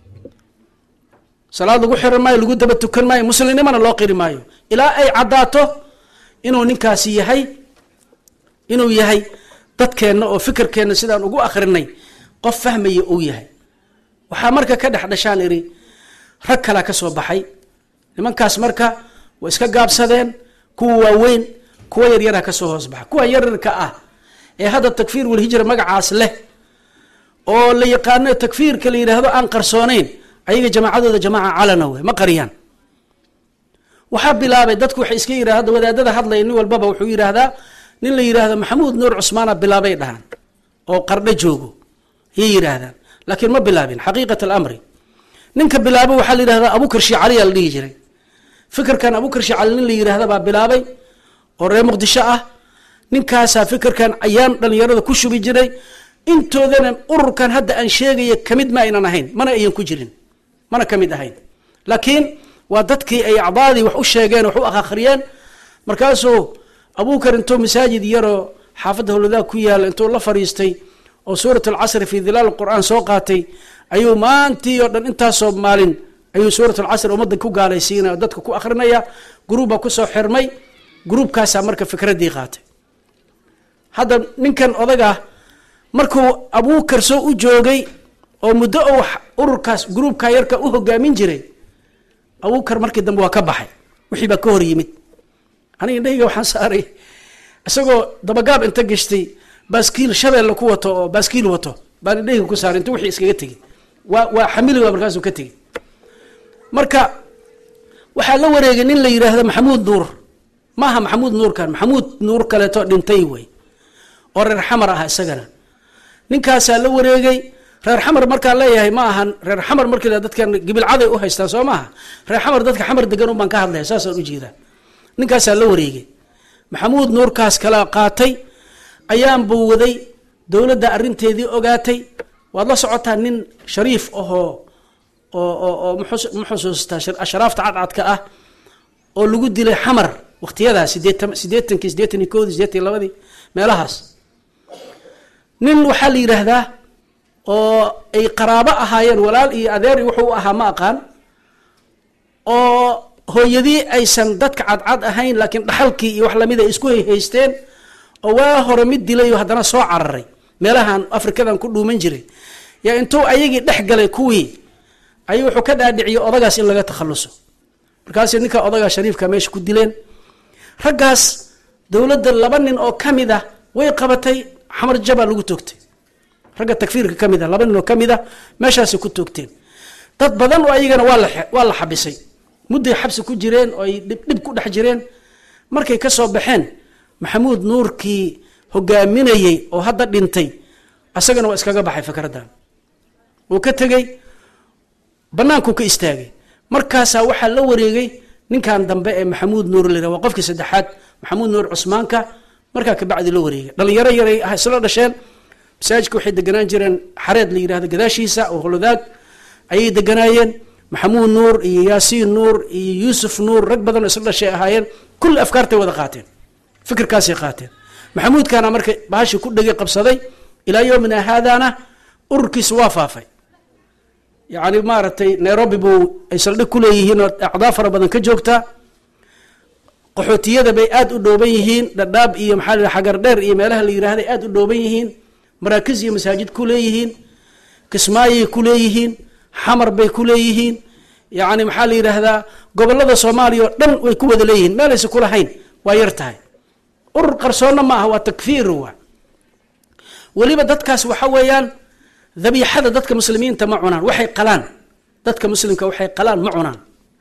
salaad lagu xiran maayo lagu daba tukan maayo muslimnimana loo qiri maayo ilaa ay caddaato inuu ninkaasi yahay inuu yahay dadkeenna oo fikirkeenna sidaan ugu akrinay qof fahmaya uu yahay waxaa marka ka dhex dhashaan idhi rag kalaa ka soo baxay nimankaas marka way iska gaabsadeen kuwa waaweyn kuwa yaryara ka soo hoos baxa kuwa yaryarka ah ee hadda takfiir walhijra magacaas leh oo la yaqaano takfiirka la yidhaahdo aan qarsoonayn ayaga jamaacadooda jamaaca calana wey ma qariyaan waxaa bilaabay dadku waxay iska yidhahda wadaadada hadlaya nin walbaba wuxuu yidhaahdaa nin la yidhaahdo maxamuud nuur cusmaana bilaabay dhahaan oo qardho joogo ayay yidhaahdaan laakiin ma bilaabin xaqiiqat alamri ninka bilaabo waxaa la yidhahdaa abukar shiicaliyaa la dhihi jiray fikirkan abukar shiicali nin la yidhaahda baa bilaabay oo reer muqdisho ah ninkaasaa fikirkan ayaan dhalinyarada ku shubi jiray intoodana ururkan hadda aan sheegaya kamid ma aynan ahayn mana ayan ku jirin mana ka mid ahayn laakiin waa dadkii ay acdaadii wax u sheegeen wax u akhriyeen markaasuu abukar intuu masaajid yaroo xaafadda howladaag ku yaala intuu la fadhiistay oo suurat alcasri fii dilaal qur'aan soo qaatay ayuu maantii oo dhan intaasoo maalin ayuu suurat alcasr ummadda ku gaalaysiinaya oo dadka ku akrinaya gruubbaa kusoo xirmay gruubkaasaa marka fikraddii qaatay hadda ninkan odaga markuu abukar soo u joogay oo muddo oo ururkaas gruubka yarka u hogaamin jiray abukar markii dambe waa ka baxay wixii baa ka hor yimid aniga indhahayga waxaan saaray isagoo dabagaab inta gashtay baaskiil shabeelle ku wato oo baaskiil wato baan indhahayga ku saaray inta wixii iskaga tegey waa waa xamili waa markaasuu ka tegey marka waxaa la wareegay nin la yidhaahdo maxamuud nuur maaha maxamuud nuurkan maxamuud nuur kaleeto dhintay wey oo reer xamar ah isagana ninkaasaa la wareegay reer xamar markaan leeyahay ma ahan reer xamar markii dadkan gibilcaday u haystaan soo maaha reer xamar dadka xamar degan un baan ka hadlaya saasaan ujeedaa ninkaasaa la wareegay maxamuud nuurkaas kala qaatay ayaan buu waday dowladda arrinteedii ogaatay waad la socotaa nin shariif ahoo oo oo oo ma xusuustaa ashraafta cadcadka ah oo lagu dilay xamar waqtiyadaa sideetan sideetankii sideetan iyo koodii sideetan iyo labadii meelahaas nin waxaa la yidhaahdaa oo ay qaraabo ahaayeen walaal iyo adeer iyo wuxuu u ahaa ma aqaan oo hooyadii aysan dadka cadcad ahayn laakiin dhaxalkii iyo wax lamid ay isku hayhaysteen oo waa hore mid dilayo haddana soo cararay meelahan afrikadan ku dhuuman jiray yaa intuu ayagii dhex galay kuwii ayuu wuxuu ka dhaadhiciyey odagaas in laga takhaluso markaas ninka odagaa shariifka meesha ku dileen raggaas dowladda laba nin oo ka mid ah way qabatay xamar jabaa lagu toogtay ragga takfiirka ka mid a laba nin oo ka mid a meeshaasay ku toogteen dad badan oo ayagana waa la waa la xabisay mudday xabsi ku jireen oo ay dhibdhib ku dhex jireen markay ka soo baxeen maxamuud nuurkii hogaaminayey oo hadda dhintay asagana waa iskaga baxay fikraddan uu ka tegey bannaankuu ka istaagay markaasaa waxaa la wareegay ninkan dambe ee maxamuud nuur la yirah waa qofkii saddexaad maxamuud nuur cusmaanka markaa kabacdi la wareegay dhalinyaro yaray ah isla dhasheen masaajidka waxay deganaan jireen xareed la yidhahdo gadaashiisa oo holodaag ayay deganaayeen maxamuud nuur iyo yaasiin nuur iyo yuusuf nuur rag badan oo isla dhashay ahaayeen kulli afkaartay wada qaateen fikirkaasay qaateen maxamuudkaana marka bahashi ku dhegay qabsaday ilaa yowmina haadana ururkiisa waa faafay yacni maaragtay nairobi buu ay saldhig ku leeyihiin oo acdaa fara badan ka joogtaa qaxootiyada bay aada u dhooban yihiin dhadhaab iyo maxaa la xagar dheer iyo meelaha la yidhahday aada u dhooban yihiin maraakiz iyo masaajid ku leeyihiin kismaayay ku leeyihiin xamar bay ku leeyihiin yacni maxaa la yidhaahdaa gobolada soomaaliya oo dhan way ku wada leeyihiin meelaysa kulahayn waa yar tahay urur qarsoonna ma aha waa takfiir waa weliba dadkaas waxa weeyaan dabiixada dadka muslimiinta ma cunaan waxay qalaan dadka muslimka waxay qalaan ma cunaan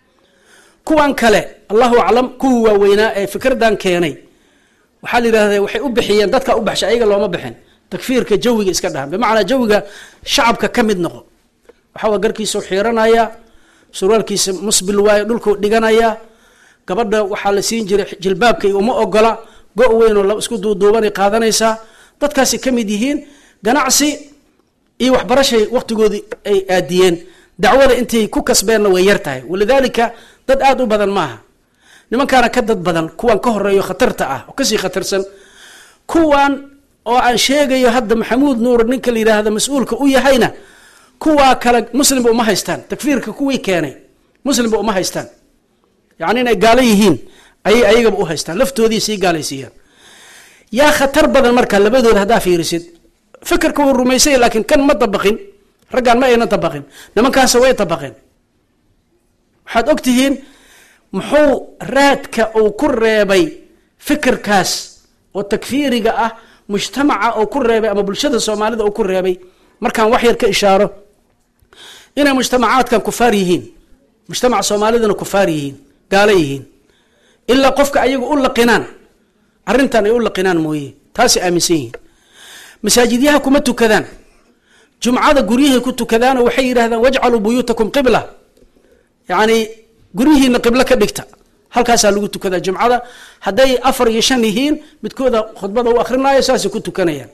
kuwan kale allahu aclam kuwii waaweynaa ee fikraddan keenay waxaa la yidhahda waxay u bixiyeen dadka u baxshay ayaga looma bixin takfiirka jawiga iska dhahan bimacnaa jawiga shacabka ka mid noqo waxaa waa garkiisau xiiranaya surwaalkiisa musbil waayo dhulkuu dhiganaya gabadha waxaa la siin jiray jilbaabka iyo uma ogola go- weynoo isku duuduubanay qaadanaysaa dadkaasi ka mid yihiin ganacsi iyo waxbarashay waqtigoodii ay aadiyeen dacwada intay ku kasbeenna way yar tahay walidaalika dad aada u badan maaha nimankaana ka dad badan kuwan ka horeeyo khatarta ah oo kasii khatarsan kuwan oo aan sheegayo hadda maxamuud nuur ninka la yidhaahda mas-uulka u yahayna kuwaa kale muslimba uma haystaan takfiirka kuwii keenay muslimba uma haystaan yacni inay gaalo yihiin ayay ayagaba u haystaan laftoodii sii gaalaysiiyaan yaa khatar badan marka labadooda haddaa fiirisid fikirka wuu rumaysanya laakiin kan ma dabaqin raggaan ma aynan dabaqin nimankaasa way dabaqeen waxaad og tihiin muxuu raadka uu ku reebay fikirkaas oo takfiiriga ah mujtamaca oo ku reebay ama bulshada soomaalida uu ku reebay markaan wax yar ka ishaaro inay mujtamacaadkan kufaar yihiin mujtamaca soomaalidana kufaar yihiin gaalo yihiin ilaa qofka ayaga u laqinaan arrintan ay u laqinaan mooye taasay aaminsan yihiin masaajidyaha kuma tukadaan jumcada guryahay ku tukadaanoo waxay yidhahdaan wajcaluu buyuutakum qibla yacni guryihiina qiblo ka dhigta halkaasaa lagu tukadaa jumcada hadday afar iyo shan yihiin midkooda khudbada u akrinaayo saasay ku tukanayaan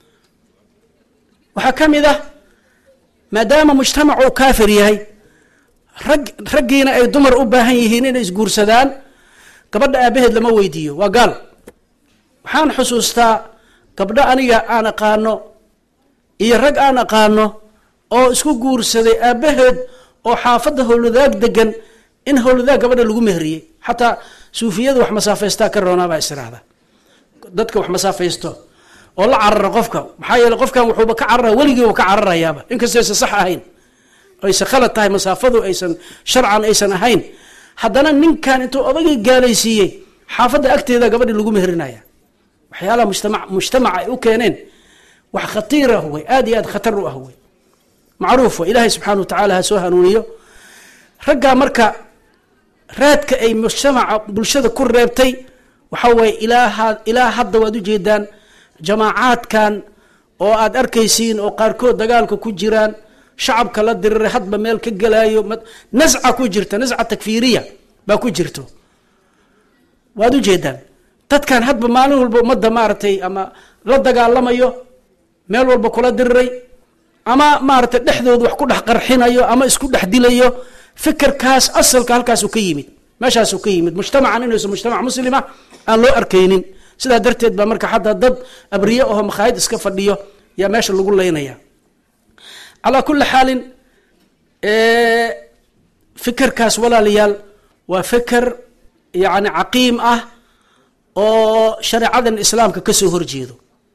waxaa ka mid ah maadaama mujtamac uu kaafir yahay rag raggiina ay dumar u baahan yihiin inay isguursadaan gabadha aabaheed lama weydiiyo waa gaal waxaan xusuustaa gabdho aniga aan aqaano iyo rag aan aqaano oo isku guursaday aabaheed oo xaafadda howladaag degan in howladaag gabadha lagu mehriyey xataa suufiyada wax masaafaystaa ka roonaabaa israahda dadka wax masaafaysto oo la carara qofka maxaa yeele qofkan wuxuuba ka carara weligiiba ka cararayaaba inkastoo aysan sax ahayn aysan khalad tahay masaafadu aysan sharcan aysan ahayn haddana ninkan intuu odagii gaalaysiiyey xaafadda agteeda gabadhi lagu mehrinaya waxyaalaha mujtama mujtamaca ay u keeneen wax khatiir ah wey aada iyo aad khatar u ah wey macruuf wey ilaahay subxaana wa tacaala ha soo hanuuniyo raggaa marka raadka ay mujtamaca bulshada ku reebtay waxa weeye ilaa ilaa hadda waad ujeedaan jamaacaadkan oo aad arkaysiin oo qaarkood dagaalka ku jiraan shacabka la diriray hadba meel ka gelaayo nasca ku jirta nasca takfiiriya baa ku jirto waad ujeedaan dadkan hadba maalin walba ummadda maaragtay ama la dagaalamayo meel walba kula diriray ama maaragtay dhexdooda wax ku dhex qarxinayo ama isku dhex dilayo fikirkaas asalka halkaasuu ka yimid meeshaasuu ka yimid mujtamacan inuusan mujtamac muslima aan loo arkaynin sidaa darteed baa marka xataa dad abriye aho makhaayid iska fadhiyo yaa meesha lagu leynaya calaa kulli xaalin fikirkaas walaalayaal waa fikir yacni caqiim ah oo shareecadan islaamka kasoo horjeedo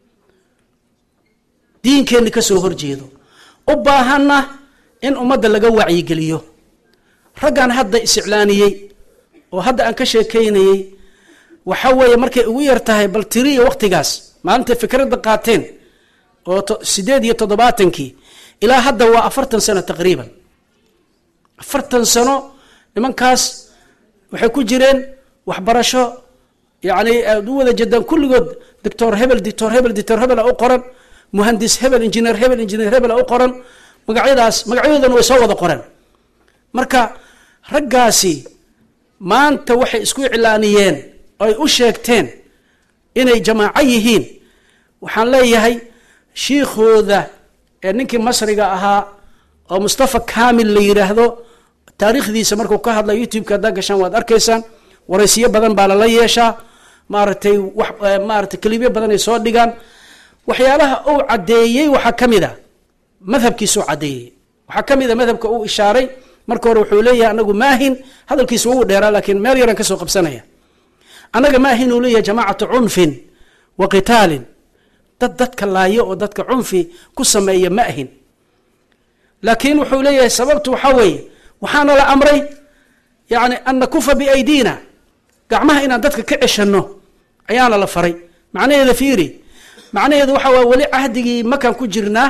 diinkeenna kasoo horjeedo u baahanna in ummadda laga wacyigeliyo raggan hadda isiclaaniyey oo hadda aan ka sheekeynayey waxa weeye markay ugu yar tahay bal tiriya waktigaas maalintay fikradda qaateen oo sideed iyo toddobaatankii ilaa hadda waa afartan sano taqriiban afartan sano nimankaas waxay ku jireen waxbarasho yacni aad u wada jedaan kulligood doctor hebel doctor hebel doctor hebel a u qoran muhandis hebel engineer hebel engineer hebel a u qoran magacyadaas magacyadoodana way soo wada qoran marka raggaasi maanta waxay isku iclaaniyeen oy u sheegteen inay jamaaco yihiin waxaan leeyahay shiikhooda ee ninkii masriga ahaa oo mustafa kamil la yidhaahdo taariikhdiisa markuu ka hadla youtube-ka haddaa gashaan waad arkaysaan waraysiyo badan baa lala yeeshaa maaragtay wax maaratay kelibyo badan ay soo dhigaan waxyaalaha uu caddeeyey waxaa ka mid a madhabkiisuu caddeeyey waxaa ka mid a madhabka uu ishaaray marka hore wuxuu leeyahay anagu maahin hadalkiisa wuu dheeraa laakiin meel yaraan kasoo qabsanaya annaga maahin uu leeyahay jamaacatu cunfin wa qitaalin dad dadka laayo oo dadka cunfi ku sameeya ma ahin laakiin wuxuu leeyahay sababtu waxaa weeye waxaana la amray yani an nakufa biaydina gacmaha inaan dadka ka ceshanno ayaana la faray macnaheeda fiiri macnaheedu waxa waye weli cahdigii makan ku jirnaa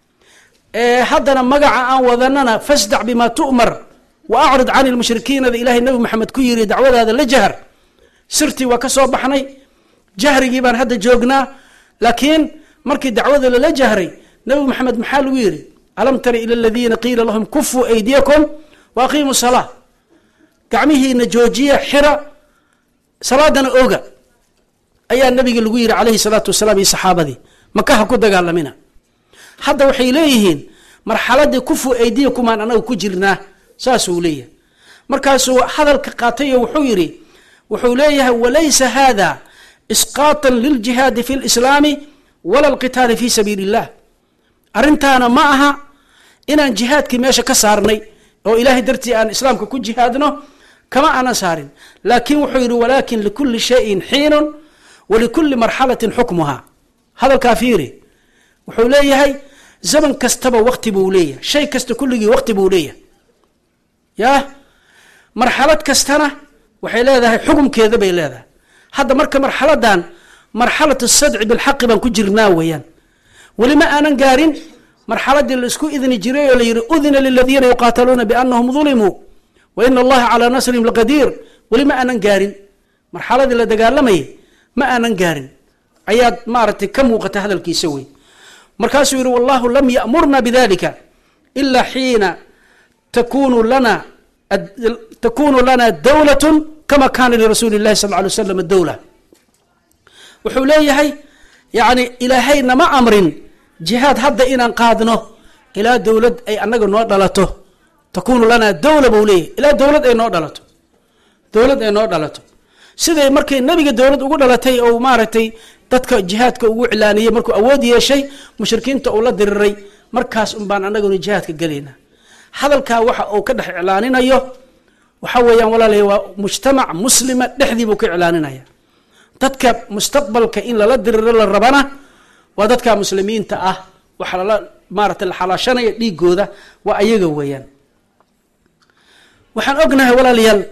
haddana magaca aan wadanana fasdac bima tu'mar wa acrid can lmushrikiinada ilaahay nabi maxamed ku yiri dacwadaada la jahar sirtii waa ka soo baxnay jahrigii baan hadda joognaa laakiin markii dacwada lala jahray nabi maxamed maxaa lagu yiri alam tara ila aladiina qiila lahum kufuu aydiyakum wa aqiimu salaa gacmihiina joojiya xira salaadana oga ayaa nabiga lagu yiri calayhi salaatu wasalaam iyo saxaabadii makaha ku dagaalamina hadda waxay leeyihiin marxaladii kufu aydiyakumaan anaga ku jirnaa saasuu leeyahay markaasuu hadalka qaatay oo wuxuu yidhi wuxuu leeyahay walaysa hada isqaatan liljihaadi fi lislaami wala alqitaali fi sabiili illah arrintaana ma aha inaan jihaadkii meesha ka saarnay oo ilaahay dartii aan islaamka ku jihaadno kama aanan saarin laakin wuxuu yidhi walakin likuli shayin xiinun walikuli marxalatin xukmuha hadalkaa fiiri wuxuu leeyahay zaman kastaba wakti buu leeyahay shay kasta kulligii wakti buu leeyahay ya marxalad kastana waxay leedahay xukumkeeda bay leedahay hadda marka marxaladan marxalat sadci bilxaqi baan ku jirnaa weeyaan weli ma aanan gaarin marxaladii la isku idni jiray oo la yihi udina liladiina yuqaataluuna bianahum dulimuu wa ina allaha calaa nasrihim laqadiir weli ma aanan gaarin marxaladii la dagaalamayay ma aanan gaarin ayaad maaragtay ka muuqata hadalkiisa wey markaasuu yihi wallahu lam yamurna bidalika ila xiina takunu lana takunu lana dawlat kama kana lirasuuli اllahi sal ly slam dawla wuxuu leeyahay yani ilaahay nama amrin jihaad hadda inaan qaadno ilaa dowlad ay anaga noo dhalato takunu lana dawla buu leeyahay ilaa dowlad ay noo dhalato dowlad ay noo dhalato siday markay nabiga dowlad ugu dhalatay ou maaragtay dadka jihaadka ugu cilaaniyey markuu awood yeeshay mushrikiinta uu la diriray markaas un baan anaguna jihaadka gelaynaa hadalkaa waxa uu ka dhex iclaaninayo waxa weeyaan walaalay waa mujtamac muslima dhexdii buu ka iclaaninaya dadka mustaqbalka in lala diriro la rabana waa dadka muslimiinta ah waxa lala maarata la xalaashanaya dhiigooda waa ayaga weeyaan waxaan ognahay walaalayaal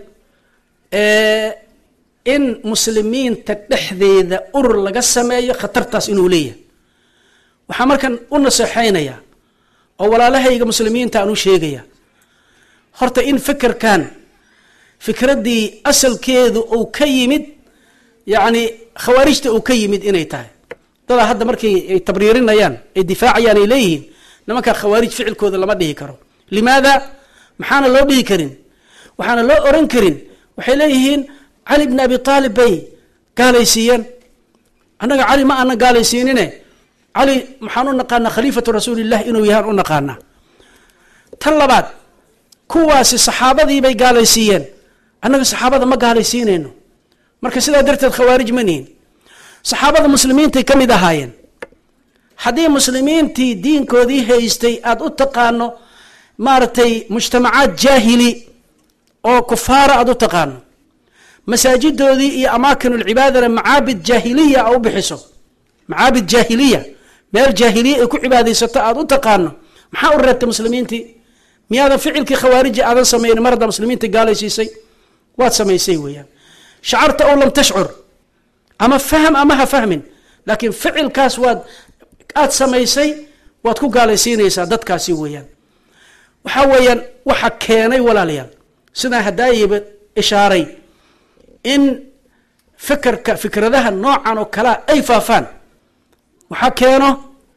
in muslimiinta dhexdeeda urur laga sameeyo khatartaas inuu leeyahay waxaa markan u naseexeynaya oo walaalahayga muslimiinta aan u sheegaya horta in fikirkan fikraddii asalkeedu uu ka yimid yacni khawaarijta uu ka yimid inay tahay dadaa hadda markay ay tabriirinayaan ay difaacayaan ay leeyihiin nimankaa khawaarij ficilkooda lama dhihi karo limaada maxaana loo dhihi karin waxaana loo oran karin waxay leeyihiin cali bni abi aalib bay gaalaysiiyeen annaga cali ma aanan gaalaysiinine cali maxaan u naqaanaa khaliifatu rasuulilah inuu yahaan u naqaanaa tan labaad kuwaasi saxaabadii bay gaalaysiiyeen annaga saxaabada ma gaalaysiinayno marka sidaa darteed khawaarij ma nihin saxaabada muslimiintay ka mid ahaayeen haddii muslimiintii diinkoodii haystay aada u taqaano maaragtay mujtamacaad jaahili oo kufaara aada u taqaano masaajidoodii iyo amaakinulcibaadana macaabid jaahiliya a u bixiso macaabid jaahiliya meel jaahiliya ay ku cibaadaysato aada u taqaano maxaa u reebtay muslimiintii miyaadan ficilkii khawaariji aadan samaynin mar haddaa muslimiinta gaalaysiisay waad samaysay weeyaan shacarta ow lam tashcur ama fahm ama ha fahmin laakiin ficilkaas waad aada samaysay waad ku gaalaysiinaysaa dadkaasi weeyaan waxaa weeyaan waxa keenay walaalayaal sidaa hadaayiba ishaaray in fikirka fikradaha noocan oo kalea ay faafaan waxaa keeno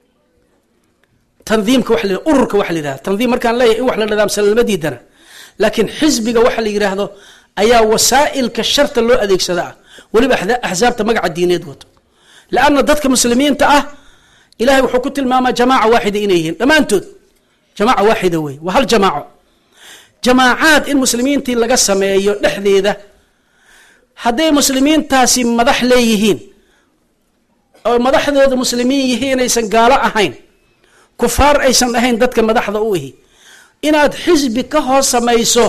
tandiimka wa la ururka waxa la yihahdo tandiim markaan leeyahy in wax la nadaamsan lama diidana laakiin xisbiga waxa la yidhaahdo ayaa wasaa'ilka sharta loo adeegsada ah weliba axsaabta magaca diineed wato leanna dadka muslimiinta ah ilahay wuxuu ku tilmaamaa jamaaca waaxida inay yihiin dhammaantood jamaaca waaxida wey waa hal jamaaco jamaacaad in muslimiintii laga sameeyo dhexdeeda hadday muslimiintaasi madax leeyihiin oo madaxdooda muslimiin yihiin inaysan gaalo ahayn kufaar aysan ahayn dadka madaxda u ihi inaad xisbi ka hor samayso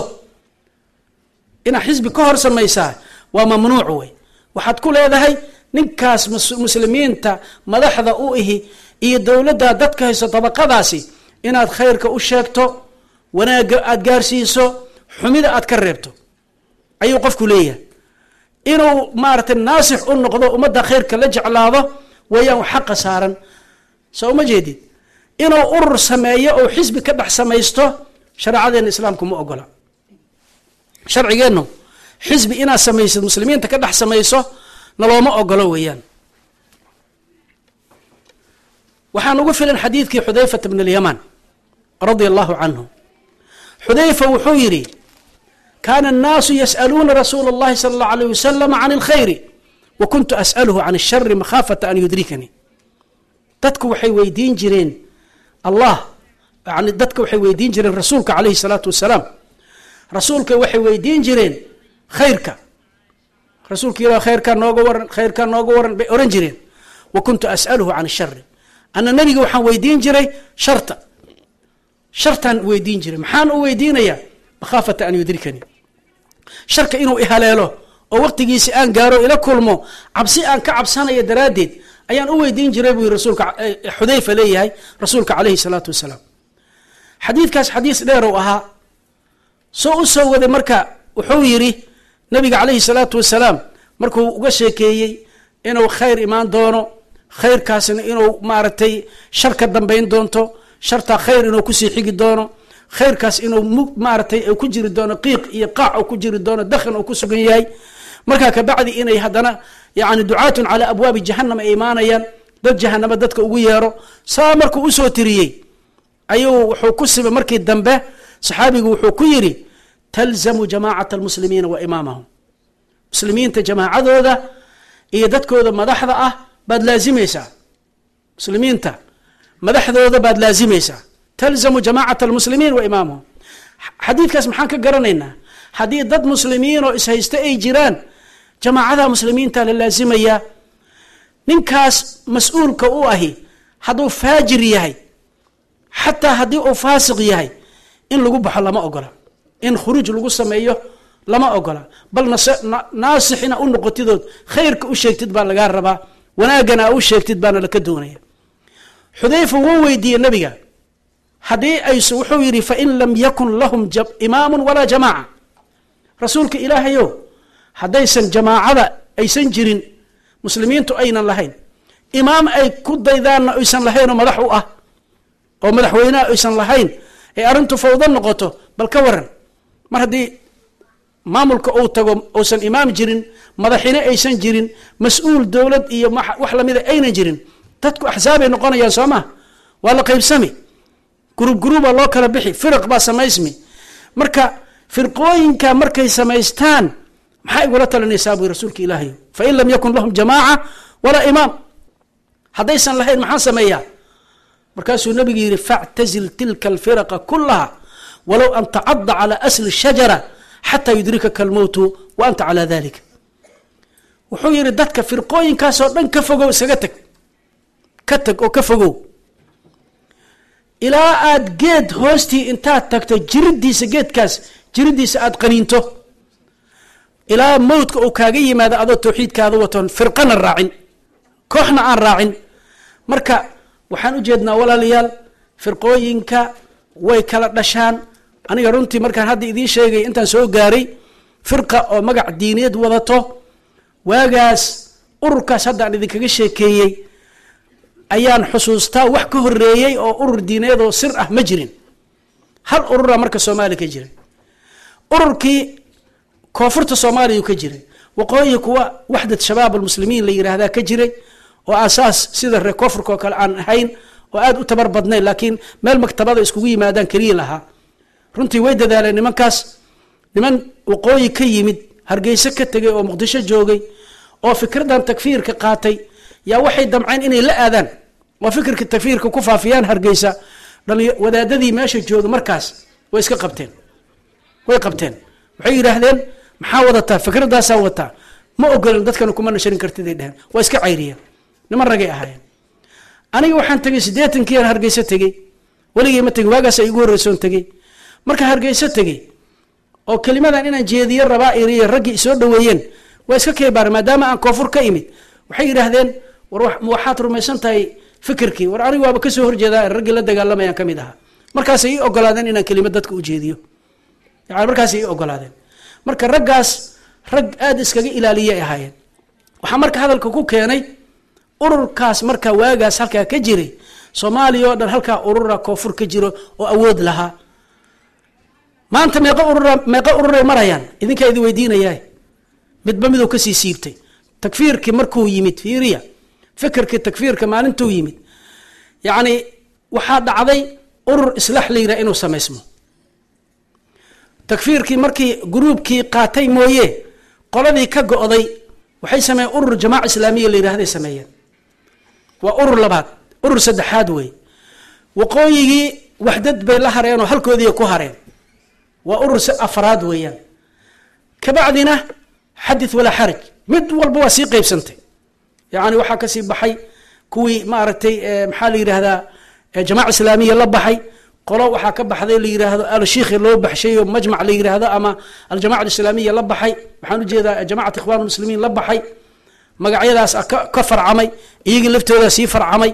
inaad xisbi ka hor samaysaa waa mamnuuc wey waxaad ku leedahay ninkaas muslimiinta madaxda u ihi iyo dowladda dadka hayso dabaqadaasi inaad khayrka u sheegto wanaagga aada gaarsiiso xumida aad ka reebto ayuu qofku leeyahay inuu maaragtay naasix u noqdo ummadda khayrka la jeclaado weeyaan wax xaqa saaran soo uma jeedid inuu urur sameeyo oo xisbi ka dhex samaysto shareecadeena islaamku ma ogola sharcigeennu xisbi inaad samaysid muslimiinta ka dhex samayso nalooma ogolo weeyaan waxaan ugu filan xadiidkii xudayfata bn alyamaan radia allahu canhu xudayfa wuxuu yidhi kaana annaasu yas'aluuna rasuula اllahi sala allahu alayh wasalam can اlkhayri wa kuntu as'aluhu can اshari makhaafata an yudrikanii dadku waxay weydiin jireen allah yani dadka waxay weydiin jireen rasuulka calayhi salaatu wasalaam rasuulka waxay weydiin jireen khayrka rasuulka ilah khayrkaa nooga waran khayrkaa nooga waran bay ohan jireen wa kuntu as'aluhu can shari ana nabiga waxaan weydiin jiray sharta shartaan weydiin jiray maxaan u weydiinayaa makhaafata an yudrikanii sharka inuu ihaleelo oo waqtigiisi aan gaaro ila kulmo cabsi aan ka cabsanayo daraaddeed ayaan u weydiin jiray buu rasuulka xudayfa leeyahay rasuulka calayhi salaatu wasalaam xadiidkaas xadiis dheer uu ahaa soo u soo waday marka wuxuu yidhi nabiga calayhi salaatu wasalaam markuu uga sheekeeyey inuu khayr imaan doono khayrkaasna inuu maaragtay shar ka dambayn doonto shartaa khayr inuu kusii xigi doono khayrkaas inuu maaratay ku jiri doono qiiq iyo qaac ku jiri doono dakhan uu ku sugan yahay markaa kabacdi inay haddana yani ducaatun calaa abwaabi jahanam ay imaanayaan dad jahanamo dadka ugu yeero saa markuu usoo tiriyey ayuu wuxuu ku siba markii dambe saxaabigu wuxuu ku yidhi talzamu jamaacata almuslimiina wa imaamahum muslimiinta jamaacadooda iyo dadkooda madaxda ah baad laazimaysaa muslimiinta madaxdooda baad laazimaysaa talzamu jamaacata almuslimiin wa imaamahum xadiidkaas maxaan ka garanaynaa haddii dad muslimiin oo ishaysta ay jiraan jamaacadaha muslimiinta la laazimayaa ninkaas mas-uulka u ahi hadduu faajir yahay xataa haddii uu faasiq yahay in lagu baxo lama ogola in khuruuj lagu sameeyo lama ogola bal naasixina u noqotidood khayrka u sheegtid baa lagaa rabaa wanaagana u sheegtid baana laka doonaya xudayfa wuu weydiiyey nabiga haddii ays wuxuu yidhi fain lam yakun lahum imaamu walaa jamaaca rasuulka ilaahayo haddaysan jamaacada aysan jirin muslimiintu aynan lahayn imaam ay ku daydaanna aysan lahaynoo madax u ah oo madaxweyneha aysan lahayn ee arrintu fawdo noqoto bal ka waran mar haddii maamulka uu tago uusan imaam jirin madaxine aysan jirin mas-uul dowlad iyo wax lamida aynan jirin dadku axsaabay noqonayaan soo maa waa la qaybsami gurub guruba loo kala bixi firaq baa samaysmi marka firqooyinka markay samaystaan maxaa igula talinaysaa bui rasuulka ilaahay fain lam yakun lahum jamaaca walaa imaam haddaysan lahayn maxaan sameeyaa markaasuu nabigu yidhi factazil tilka alfiraqa kulaha walow an tacada calى asli shajara xataa yudrikaka almowtu wa anta calaa dalika wuxuu yidhi dadka firqooyinkaasoo dhan ka fogow isaga tag ka tag oo ka fogow ilaa aad geed hoostii intaad tagto jiridiisa geedkaas jiridiisa aad qaniinto ilaa mowdka uu kaaga yimaado adoo tawxiidkaada watoon firqana raacin kooxna aan raacin marka waxaan u jeednaa walaalayaal firqooyinka way kala dhashaan aniga runtii markaan hadda idiin sheegay intaan soo gaaray firqa oo magac diineed wadato waagaas ururkaas hadda aan idinkaga sheekeeyey ayaan xusuustaa wax ka horeeyey oo urur diineed oo sir ah ma jirin hal urura marka soomaaliya ka jiray ururkii koonfurta soomaaliya ka jiray waqooyi kuwa waxdad shabaab almuslimiin la yiraahdaa ka jiray oo asaas sida reer koonfurka oo kale aan ahayn oo aada u tabar badnayn laakiin meel maktabada iskugu yimaadaan keliya lahaa runtii way dadaaleen nimankaas niman waqooyi ka yimid hargeyso ka tegay oo muqdisho joogay oo fikradan takfiirka qaatay yaa waxay damceen inay la aadaan oo fikirka takfiirka ku faafiyaan hargeysa wadaadadii meesha jooga markaas way iska qabteen way qabteen waxay yidhaahdeen maxaa wadataa fikradaasaa wataa ma ogolin dadkana kuma nasharin kartiday dheheen waa iska cayriyeen niman ragay ahaayeen aniga waxaan tegay siddeetankiian hargeyso tegey weligay ma tegin waagaasa igu horreysoon tegey marka hargeyso tegey oo kelimadan inaan jeediyo rabaa iriyo raggii isoo dhaweeyeen waa iska keebaar maadaama aan koonfur ka imid waxay yidhaahdeen war waxaad rumaysan tahay fikirkii war aniga waaba kasoo horjeedaa raggii la dagaalamayaan ka mid ahaa markaasay ii ogolaadeen inaan kelimad dadka u jeediyo yani markaasay ii ogolaadeen marka raggaas rag aada iskaga ilaaliyay ahaayeen waxaa marka hadalka ku keenay ururkaas marka waagaas halkaa ka jiray soomaaliya oo dhan halkaa urura koonfur ka jiro oo awood lahaa maanta meeqa urura meeqa ururay marayaan idinkaa idin weydiinayaa midba miduu kasii siibtay takfiirkii markuu yimid fiiriya fikirkii takfiirka maalintuu yimid yacni waxaa dhacday urur islaax la yidhaha inuu samaysmo takfiirkii markii gruubkii qaatay mooye qoladii ka go-day waxay sameeyeen urur jamaaca islaamiya la yidhahday sameeyeen waa urur labaad urur saddexaad wey waqooyigii waxdad bay la hareen oo halkoodii ku hareen waa urur si afraad weeyaan kabacdina xadith walaa xaraj mid walba waa sii qeybsantay yani waxaa kasii baxay kuwii maaragtay maxaa la yidhahdaa jamaca islaamiya la baxay qolo waxaa ka baxday la yidhaahdo alshikhi loo baxshay oo majmac la yidhaahdo ama aljamaca islaamiya la baxay waxaan ujeedaa jamacat ikhwan muslimiin la baxay magacyadaas ka farcamay iyagii laftooda sii farcamay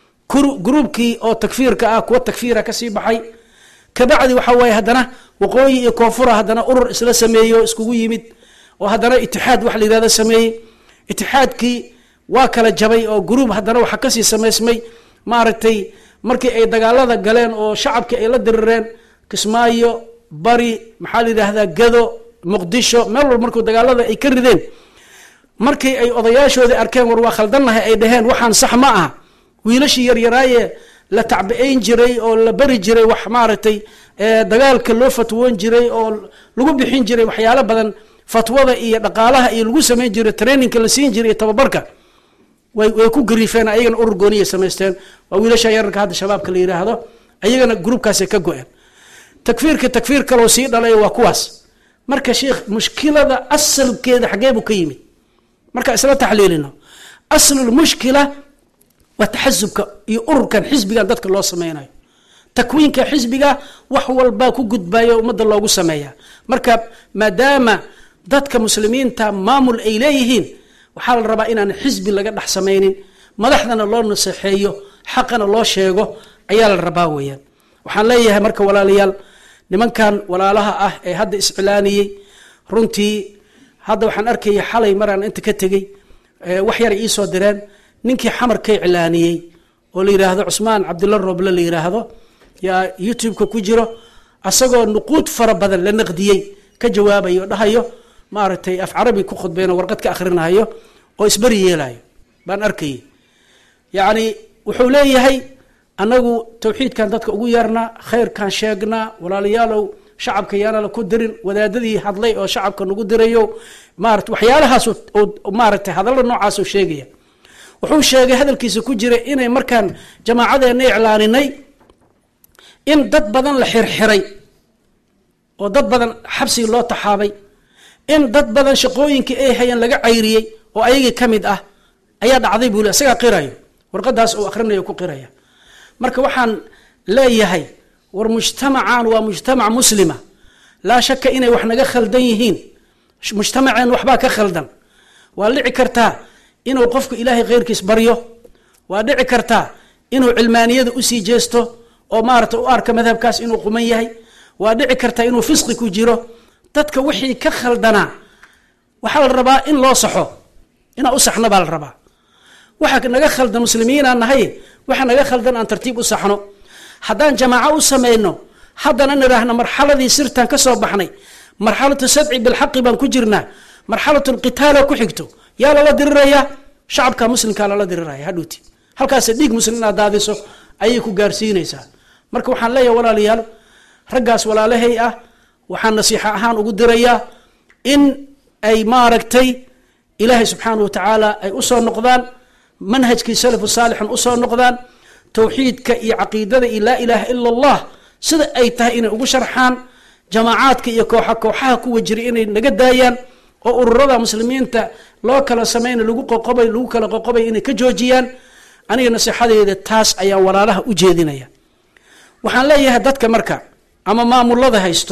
gruubkii oo takfiirka ah kuwa takfiira kasii baxay kabacdi waxa waaye haddana waqooyi iyo koonfura haddana urur isla sameeyey oo iskugu yimid oo haddana itixaad wax la yidhahdo sameeyey itixaadkii waa kala jabay oo gruub haddana waxaa kasii samaysmay maaragtay markii ay dagaalada galeen oo shacabkii ay la dirireen kismaayo bari maxaa la yidhaahdaa gado muqdisho meel walba markuu dagaalada ay ka rideen markii ay odayaashoodii arkeen war waa khaldannahay ay dhaheen waxaan sax ma aha wiilashii yaryaraaye la tacbi-ayn jiray oo la bari jiray wax maaragtay dagaalka loo fatwoon jiray oo lagu bixin jiray waxyaalo badan fatwada iyo dhaqaalaha iyo lagu samayn jiray traininka la siin jiray iyo tababarka way way ku gariifeen ayagana urur gooniya samaysteen waa wiilasha yararka hadda shabaabka la yidhaahdo ayagana gruubkaasay ka go-een takfiirka takfiir kaloo sii dhalay waa kuwaas marka sheikh mushkilada asalkeeda xaggee buu ka yimid marka isla taxliilino aslulmushkila waa taxasubka iyo ururkan xisbigan dadka loo sameynayo takwiinka xisbiga wax walbaa ku gudbayo ummadda loogu sameeya marka maadaama dadka muslimiinta maamul ay leeyihiin waxaa la rabaa inaan xisbi laga dhex samaynin madaxdana loo naseexeeyo xaqana loo sheego ayaa la rabaa weeyaan waxaan leeyahay marka walaalayaal nimankan walaalaha ah ee hadda iscilaaniyey runtii hadda waxaan arkaya xalay maraan inta ka tegey wax yar iisoo direen ninkii xamarka iclaaniyey oo la yidhaahdo cusmaan cabdilla rooble la yidhaahdo yaa youtube-ka ku jiro asagoo nuquud fara badan la naqdiyey ka jawaabayo o dhahayo maaragtay af carabi ku khudbeyno warqad ka akhrinahayo oo isberi yeelayo baan arkayay yacni wuxuu leeyahay annagu tawxiidkan dadka ugu yeernaa khayrkan sheegnaa walaalayaalow shacabka yaana la ku dirin wadaadadii hadlay oo shacabka nagu dirayo maarata waxyaalahaas maaragtay hadalla noocaasoo sheegaya wuxuu sheegay hadalkiisa ku jira inay markaan jamaacadeena iclaaninay in dad badan la xirxiray oo dad badan xabsigi loo taxaabay in dad badan shaqooyinkii ay hayeen laga cayriyey oo ayagii ka mid ah ayaa dhacday buu le isagaa qirayo warqadaas uu akhrinayo ku qiraya marka waxaan leeyahay war mujtamacan waa mujtamac muslima laa shaka inay wax naga khaldan yihiin mujtamaceen waxbaa ka khaldan waa dhici kartaa inuu qofku ilaahay kheyrkiis baryo waa dhici kartaa inuu cilmaaniyada usii jeesto oo maarata u arka madhabkaas inuu quman yahay waa dhici kartaa inuu fisqi ku jiro dadka wixii ka khaldanaa waxaa la rabaa in loo saxo inaa u saxno baa la rabaa waxa naga khaldan muslimiinaa nahay waxa naga khaldan aan tartiib u saxno haddaan jamaaco u samayno haddana nidhaahno marxaladii sirtan ka soo baxnay marxalatu sadci bilxaqi baan ku jirnaa marxalatu lqitaala ku xigto yaa lala dirirayaa shacabka muslimkaa lala diriraya hadhuuti halkaas dhiig muslim inaad daadiso ayay ku gaarsiinaysaa marka waxaan leeyahay walaalayaal raggaas walaalahay ah waxaan nasiixo ahaan ugu dirayaa in ay maaragtay ilaahay subxaana wa tacaala ay usoo noqdaan manhajkii salafu saalixan usoo noqdaan towxiidka iyo caqiidada iyo laa ilaaha ila allah sida ay tahay inay ugu sharxaan jamaacaadka iyo kooxa kooxaha kuwa jira inay naga daayaan oo ururada muslimiinta loo kala samayna lagu qoqobay lagu kala qoqobay inay ka joojiyaan aniga nasiixadeeda taas ayaan walaalaha u jeedinaya waxaan leeyahay dadka marka ama maamulada haysto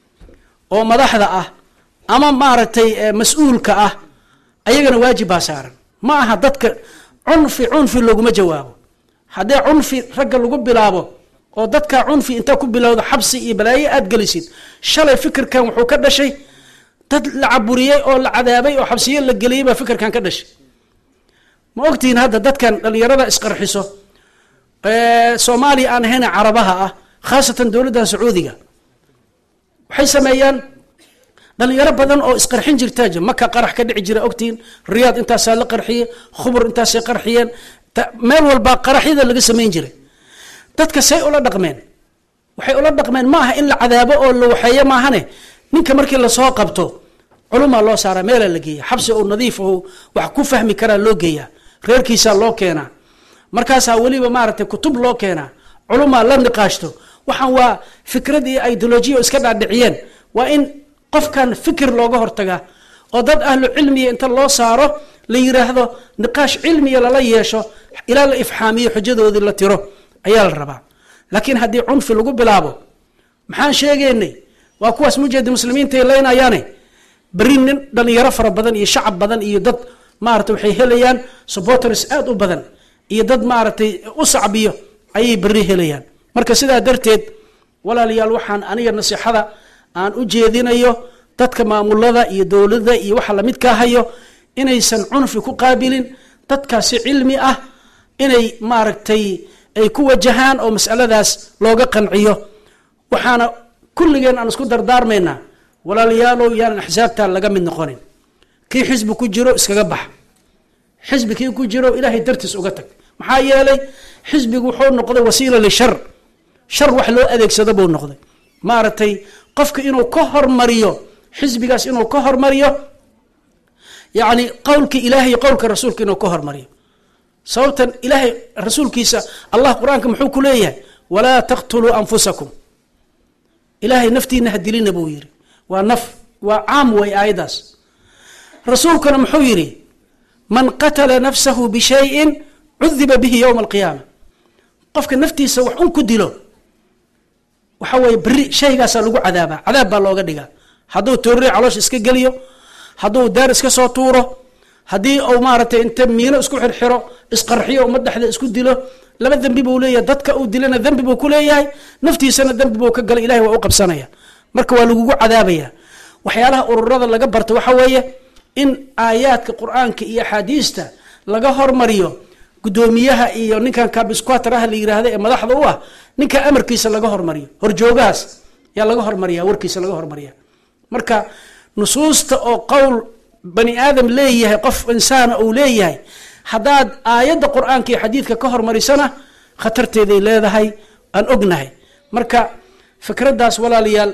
oo madaxda ah ama maaragtay mas-uulka ah ayagana waajib baa saaran ma aha dadka cunfi cunfi looguma jawaabo haddee cunfi ragga lagu bilaabo oo dadka cunfi intaa ku bilowda xabsi iyo balaayo aada gelisid shalay fikirkan wuxuu ka dhashay dad la caburiyey oo la cadaabay oo xabsiyo la geliyey baa fikirkan ka dhashay ma ogtihiin hadda dadkan dhalinyarada isqarxiso soomaaliya aan ahayn carabaha ah khaasatan dowladdan sacuudiga waxay sameeyaan dhalinyaro badan oo isqarxin jirtaa jir maka qarax ka dhici jira ogtihiin riyaad intaasaa la qarxiyey khubur intaasay qarxiyeen meel walbaa qaraxyada laga samayn jiray dadka say ula dhaqmeen waxay ula dhaqmeen ma aha in la cadaabo oo la waxeeyo maahane ninka markii lasoo qabto culumaa loo saaraa meelaa la geeya xabsi oo nadiif oo wax ku fahmi karaa loo geeyaa reerkiisaa loo keenaa markaasaa weliba maaragtay kutub loo keenaa culumaa la niqaashto waxaan waa fikrad iyo ideolojiya oo iska dhaadhiciyeen waa in qofkan fikir looga hortagaa oo dad ahlu cilmiya inta loo saaro la yiraahdo niqaash cilmiya lala yeesho ilaa la ifxaamiyo xujadoodii la tiro ayaa la rabaa laakiin haddii cunfi lagu bilaabo maxaan sheegaynay waa kuwaas mujahid muslimiintaay leynayaane beri nin dhalinyaro fara badan iyo shacab badan iyo dad maarata waxay helayaan supporters aada u badan iyo dad maaragtay u sacbiyo ayay beri helayaan marka sidaa darteed walaalayaal waxaan aniga nasiixada aan u jeedinayo dadka maamulada iyo dowladda iyo waxa lamidkaa hayo inaysan cunfi ku qaabilin dadkaasi cilmi ah inay maaragtay ay ku wajahaan oo masaladaas looga qanciyo waxaana kulligeen aan isku dardaarmaynaa walaalayaalow yaanan axsaabtaa laga mid noqonin kii xisbi ku jiro iskaga bax xisbi kii ku jiro ilaahay dartiis uga tag maxaa yeelay xisbigu wuxuu noqday wasiila lishar shar wax loo adeegsado buu noqday maaragtay qofka inuu ka hormariyo xisbigaas inuu ka hormariyo yacni qowlka ilaahay qowlka rasuulka inuu ka hormariyo sababtan ilaahay rasuulkiisa allah qur-aanka muxuu ku leeyahay walaa taqtuluu anfusakum ilaahay naftiina ha dilina buu yidhi waa naf waa caam way aayadaas rasuulkuna muxuu yidhi man qatala nafsahu bishayin cudiba bihi yowma alqiyaama qofka naftiisa wax un ku dilo waxa weye beri shaygaasaa lagu cadaabaa cadaab baa looga dhigaa hadduu toorri caloosha iska geliyo hadduu daar iska soo tuuro haddii uu maaragtay inta miino isku xirxiro isqarxiyo uma dhexda isku dilo laba dembi buu leeyahay dadka uu dilana dembi buu ku leeyahay naftiisana dembi buu ka galay ilahay waa u qabsanaya marka waa lagugu cadaabaya waxyaalaha ururada laga barta waxa weeye in aayaadka qur-aanka iyo axaadiista laga hormariyo guddoomiyaha iyo ninkan kabisquatraha la yiraahda ee madaxda u ah ninka amarkiisa laga hormariyo horjoogahaas yaa laga hormariya warkiisa laga hormariya marka nusuusta oo qowl bani aadam leeyahay qof insaana uu leeyahay haddaad aayadda qur-aanka iyo xadiidka ka hormarisana khatarteeday leedahay aan ognahay marka fikraddaas walaalayaal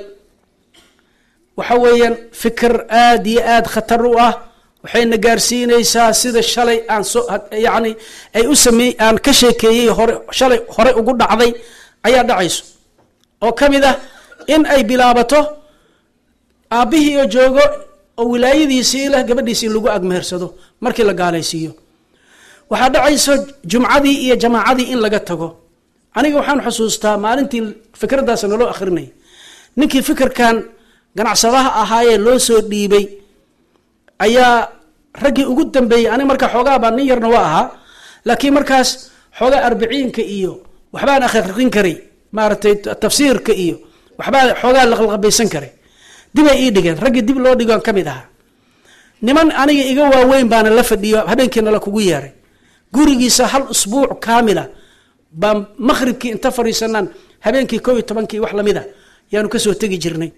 waxa weeyaan fikir aada iyo aada khatar u ah waxayna gaarsiinaysaa sida shalay aan so yacni ay u sameey aan ka sheekeeyey hore shalay hore ugu dhacday ayaa dhacayso oo ka mid ah in ay bilaabato aabbihii oo joogo oo wilaayadiisii leh gabadhiisi in lagu agmehersado markii la gaalaysiiyo waxaa dhacayso jumcadii iyo jamaacadii in laga tago aniga waxaan xusuustaa maalintii fikraddaas naloo akhrinay ninkii fikirkan ganacsadaha ahaayee loo soo dhiibay ayaa raggii ugu dambeeyey aniga markaa xoogaa baa nin yarna waa ahaa laakiin markaas xoogaa arbiciinka iyo waxbaan akhriqin karay maaragtay tafsiirka iyo waxbaa xoogaa laqlaqabaysan karay dibay ii dhigeen raggii dib loo dhigoan ka mid ahaa niman aniga iga waaweyn baana la fadhiyo habeenkiina la kugu yeeray gurigiisa hal usbuuc kaamila baan maqhribkii inta fadhiisanaan habeenkii koo iyo tobankii wax lamid a yaanu kasoo tegi jirnay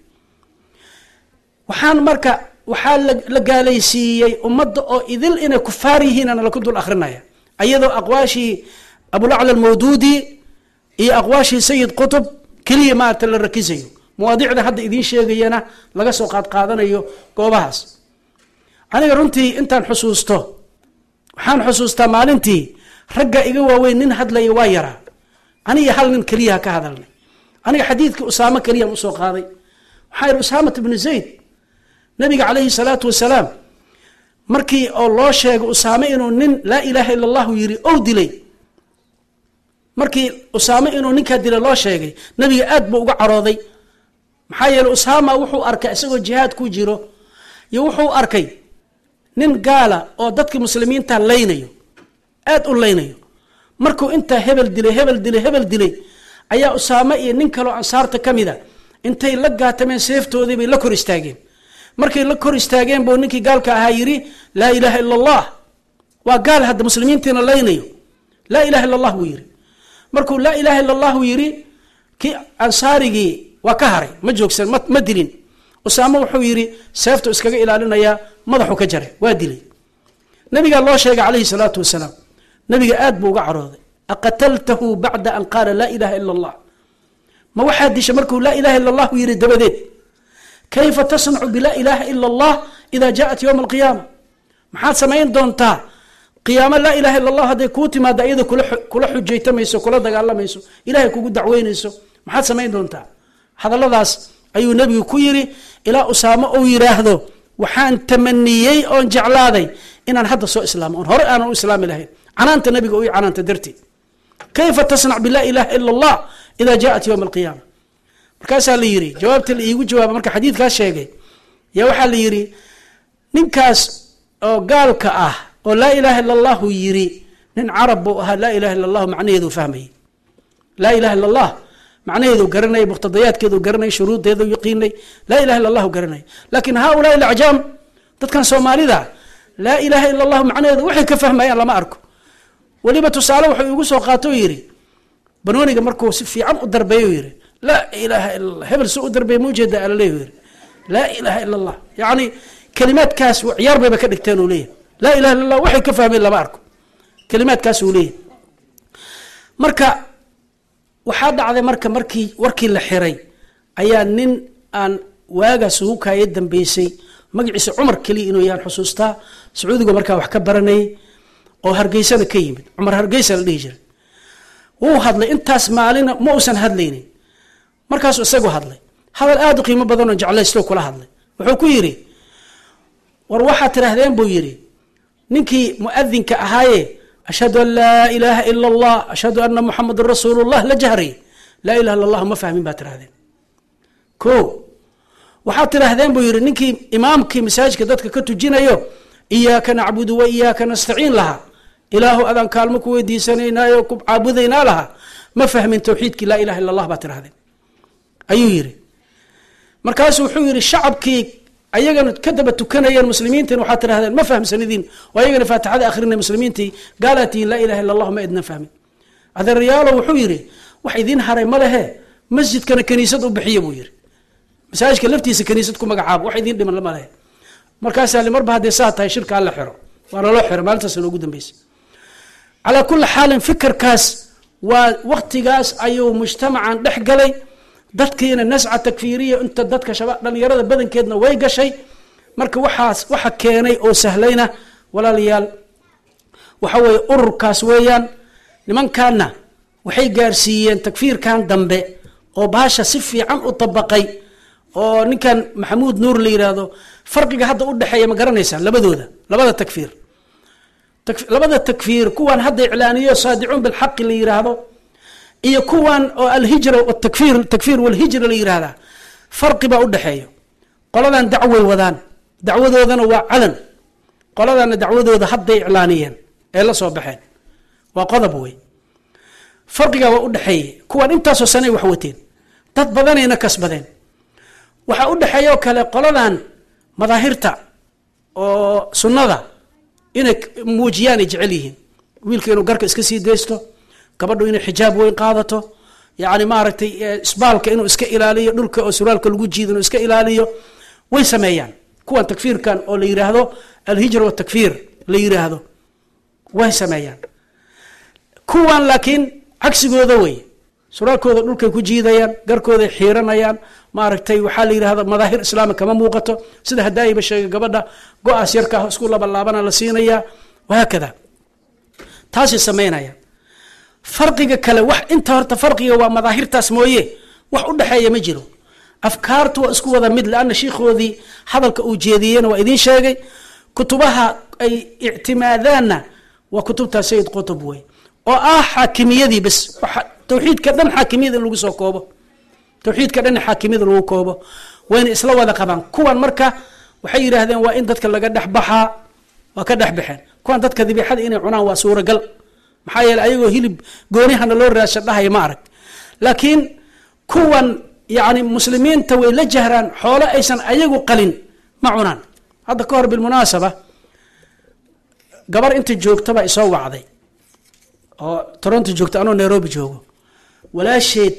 waxaan marka waxaa la gaalaysiiyey ummadda oo idil inay kufaar yihiinana laku dul akrinaya ayadoo aqwaashii abulacla almawduudi iyo aqwaashii sayid qutub keliya maarata la rakisayo mawaadicda hadda idiin sheegayana laga soo qaadqaadanayo goobahaas aniga runtii intaan xusuusto waxaan xusuustaa maalintii ragga iga waaweyn nin hadlaya waa yaraa aniga hal nin keliyaha ka hadalnay aniga xadiidkii usaamo keliyaan usoo qaaday waxaa yihi usaamat bnu zayd nabiga calayhi salaatu wasalaam markii oo loo sheegay usaame inuu nin laa ilaaha ila allahu yiri ow dilay markii usaame inuu ninkaa dilay loo sheegay nabiga aad buu uga carooday maxaa yeeley usaama wuxuu arkay isagoo jihaad ku jiro iyo wuxuu arkay nin gaala oo dadka muslimiinta laynayo aada u laynayo markuu intaa hebel dilay hebel dilay hebel dilay ayaa usaame iyo nin kaloo ansaarta ka mid a intay la gaatameen seeftoodii bay la kor istaageen markay la kor istaageen buu ninkii gaalka ahaa yidhi laa ilaaha ila allah waa gaal hadda muslimiintiina laynayo laa ilaha illa allah buu yidhi markuu laa ilaha illa allahu yidhi kii ansaarigii waa ka haray ma joogsan ma dilin usaame wuxuu yidhi seeftu iskaga ilaalinayaa madaxu ka jaray waa dilay nabigaa loo sheegay calayhi salaatu wasalaam nabiga aad buu uga carooday aqataltahu bacda an qaala laa ilaha ila allah ma waxaa disha markuu laa ilaha illa allahu yidhi dabadeed kayfa tasnacu bilaa ilaaha ila allah ida jaءat ywma alqiyaama maxaad samayn doontaa qiyaamo laa ilaha illa allah hadday kuu timaado iyada kula xujaytamayso kula dagaalamayso ilahay kugu dacweynayso maxaad samayn doontaa hadalladaas ayuu nebigu ku yidhi ilaa usaamo uu yidhaahdo waxaan tamaniyey oon jeclaaday inaan hadda soo islaamo oon hore aanan u islaami lahayn canaanta nebiga u canaanta darteed kayfa tasnac bilaa ilaha ila allah ida jaءat ywma alqiyaama markaasaa la yidhi jawaabta la iigu jawaaba marka xadiidkaas sheegay yaa waxaa la yidhi ninkaas oo gaalka ah oo laa ilaha ila allahu yiri nin carab buu ahaa laa ilaha illa allahu macnaheedu fahmayay laa ilaha illa allah macnaheedu garanay muqtadayaadkeedu garanay shuruudeedu yaqiinay laa ilaha illa allahu garanay laakin haulaai alacjaam dadkan soomaalida laa ilaha illa allahu macnaheedu waxay ka fahmayaan lama arko weliba tusaale wuxuu igu soo qaato o yidhi banooniga markuu si fiican u darbeeyo yidhi laa ilaha illa allah hebel si u darbeeya ma ujeeda alaleeyu yidhi laa ilaha illa allah yacni kelimaadkaas ciyaar bayba ka dhigteen uu leeyahy laa ilaha illa allah waxay ka fahmeen lama arko kelimaadkaas uu leeyahy marka waxaa dhacday marka markii warkii la xiray ayaa nin aan waagaas ugu kaaya dambeysay magaciisa cumar keliya inuu yahan xusuustaa sacuudiga markaa wax ka baranayay oo hargeysana ka yimid cumar hargeysa la dhihi jiray wuu hadlay intaas maalina ma uusan hadlaynin markaasuu isagu hadlay hadal aada u qiimo badanoo jeclaysto kula hadlay wuxuu ku yidhi war waxaad tidhaahdeen buu yidhi ninkii muadinka ahaaye ashhadu an laa ilaaha ila allah ashhadu ana muxamadun rasuulu llah la jahray laa ilaha illa allah ma fahmin baad tidhahdeen ko waxaad tidhaahdeen buu yidhi ninkii imaamkii masaajidka dadka ka tujinayo iyaaka nacbudu wa iyaaka nastaciin lahaa ilaahu adaan kaalmo ku weydiisanaynaayo ku caabudaynaa lahaa ma fahmin tawxiidkii laa ilaha illa allah baad tidhahdeen ayuu yidhi markaasuu wuxuu yidhi shacabkii ayagana ka daba tukanayeen muslimiintin waxaad tidhahdeen ma fahmsanidiin oo ayagana faatixada akrinay muslimiintii gaalaa tihiin laa ilaha illa allah ma idnan fahmin adeerayaalo wuxuu yidhi wax idiin haray ma lehe masjidkana kaniisad u bixiya buu yidhi masaajidka laftiisa kaniisad ku magacaabo wax idiin dhiman ma lehe markaasaa li marba haddee saa tahay shirka alla xiro waa naloo xiro maalintaas noogu dambeysay calaa kulli xaalin fikirkaas waa waktigaas ayuu mujtamacan dhex galay dadkiina nasca takfiiriya inta dadka shaba dhalinyarada badankeedna way gashay marka waxaas waxa keenay oo sahlayna walaalayaal waxa weeye ururkaas weeyaan nimankaana waxay gaarsiiyeen takfiirkan dambe oo baasha si fiican u dabaqay oo ninkan maxamuud nuur la yidhaahdo farqiga hadda u dhexeeya ma garanaysaa labadooda labada takfiir labada takfiir kuwan hadda iclaaniyo saadicuun bilxaqi la yidhaahdo iyo kuwan oo alhijra takfir takfiir walhijra la yihahdaa farqi baa udhexeeya qoladan dacway wadaan dacwadoodana waa calan qoladana dacwadooda hadday iclaaniyeen ee la soo baxeen waa qodob wey farqigaa waa udhexeeya kuwan intaasoo sanay wax wateen dad badanayna kasbadeen waxaa udhexeeya oo kale qoladan madaahirta oo sunnada inay muujiyaan ay jecel yihiin wiilka inuu garka iska sii daysto gabadhu inay xijaab weyn qaadato yani maaragtay isbaalka inuu iska ilaaliyo dhulka oo suraalka lagu jiido inuu iska ilaaliyo way sameeyaan kuwan takfiirkan oo la yiraahdo alhijra watakfiir la yiraahdo way sameeyaan kuwan laakiin cagsigooda wey suraalkooda dhulkay ku jiidayaan garkooday xiiranayaan maaragtay waxaa la yidhahda madaahir islaami kama muuqato sida hadaayiba sheegay gabadha go-aas yarkaa isku labalaabana la siinayaa wahaakada taasay sameynayaan farqiga kale wax inta horta farqiga waa madaahirtaas mooye wax u dhexeeya ma jiro afkaartu waa isku wada mid leana shiikhoodii hadalka uu jeediyeyna waa idiin sheegay kutubaha ay ictimaadaanna waa kutubtaa sayid qutub wey oo ah xaakimiyadii bes tawxiidka dhan xaakimiyada in lagu soo koobo tawxiidka dhan xaakimiyada lagu koobo wayna isla wada qabaan kuwan marka waxay yidhaahdeen waa in dadka laga dhex baxaa waa ka dhex baxeen kuwan dadka dibixada inay cunaan waa suuragal maxaa yeele ayagoo hilib goonihana loo raasha dhahaya ma arag laakiin kuwan yani muslimiinta way la jahraan xoolo aysan ayagu qalin ma cunaan hadda ka hor bilmunaasaba gabar inta joogtaba isoo wacday oo toronto joogta anoo nairobi joogo walaasheed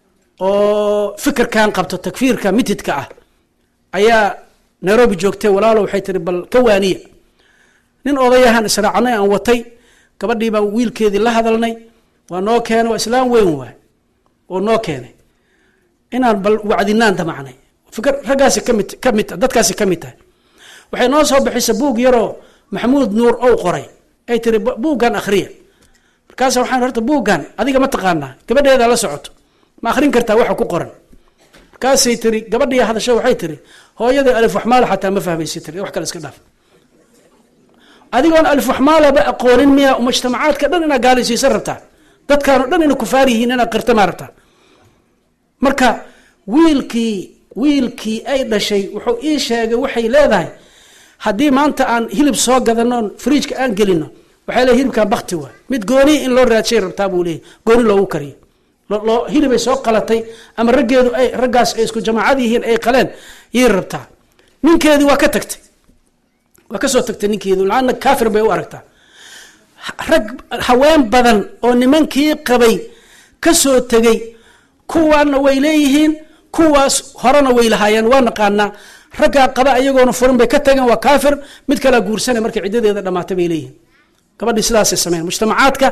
oo fikirkan qabto takfiirka mitidka ah ayaa nairobi joogtay walaalo waxay tiri bal ka waaniya nin odayahan israacnay aan watay gabadhii baan wiilkeedii la hadalnay waa noo keenay waa islaam weyn waay oo noo keenay inaan bal wacdinaan damacnay fikr raggaasi kamid kamid dadkaasi ka mid tahay waxay noo soo bixisa buug yaroo maxamuud nuur ow qoray ay tiri buuggan akhriya markaasa waxaan horta buuggan adiga ma taqaanaa gabadheeda la socoto ma akhrin kartaa waxa ku qoran markaasay tiri gabadhii hadasho waxay tiri hooyada alif waxmaala xataa ma fahmaysa tiri wax kale iska dhaaf adigoon alif waxmaalaba aqoonin miya mujtamacaadka dhan inaad gaalaysiisan rabtaa dadkaano dhan inay kufaar yihiin inaad qirta maa rabtaa marka wiilkii wiilkii ay dhashay wuxuu ii sheegay waxay leedahay haddii maanta aan hilib soo gadano fridjka aan gelino waxay leedahay hilibkan bakti waay mid gooni in loo raadshay rabtaa buu leeyahy gooni loogu kariyo loo hilibay soo qalatay ama raggeedu ay raggaas ay isku jamaacad yihiin ay qaleen yay rabtaa ninkeedii waa ka tagtay waa kasoo tagtay ninkeedu laana kaafir bay u aragtaa rag haween badan oo nimankii qabay kasoo tegay kuwaana way leeyihiin kuwaas horena way lahaayeen waa naqaanaa raggaa qaba ayagoona furin bay ka tageen waa kaafir mid kalaa guursanay markay ciddadeeda dhamaatay bay leeyihiin gabadhii sidaasay sameyn mujtamacaadka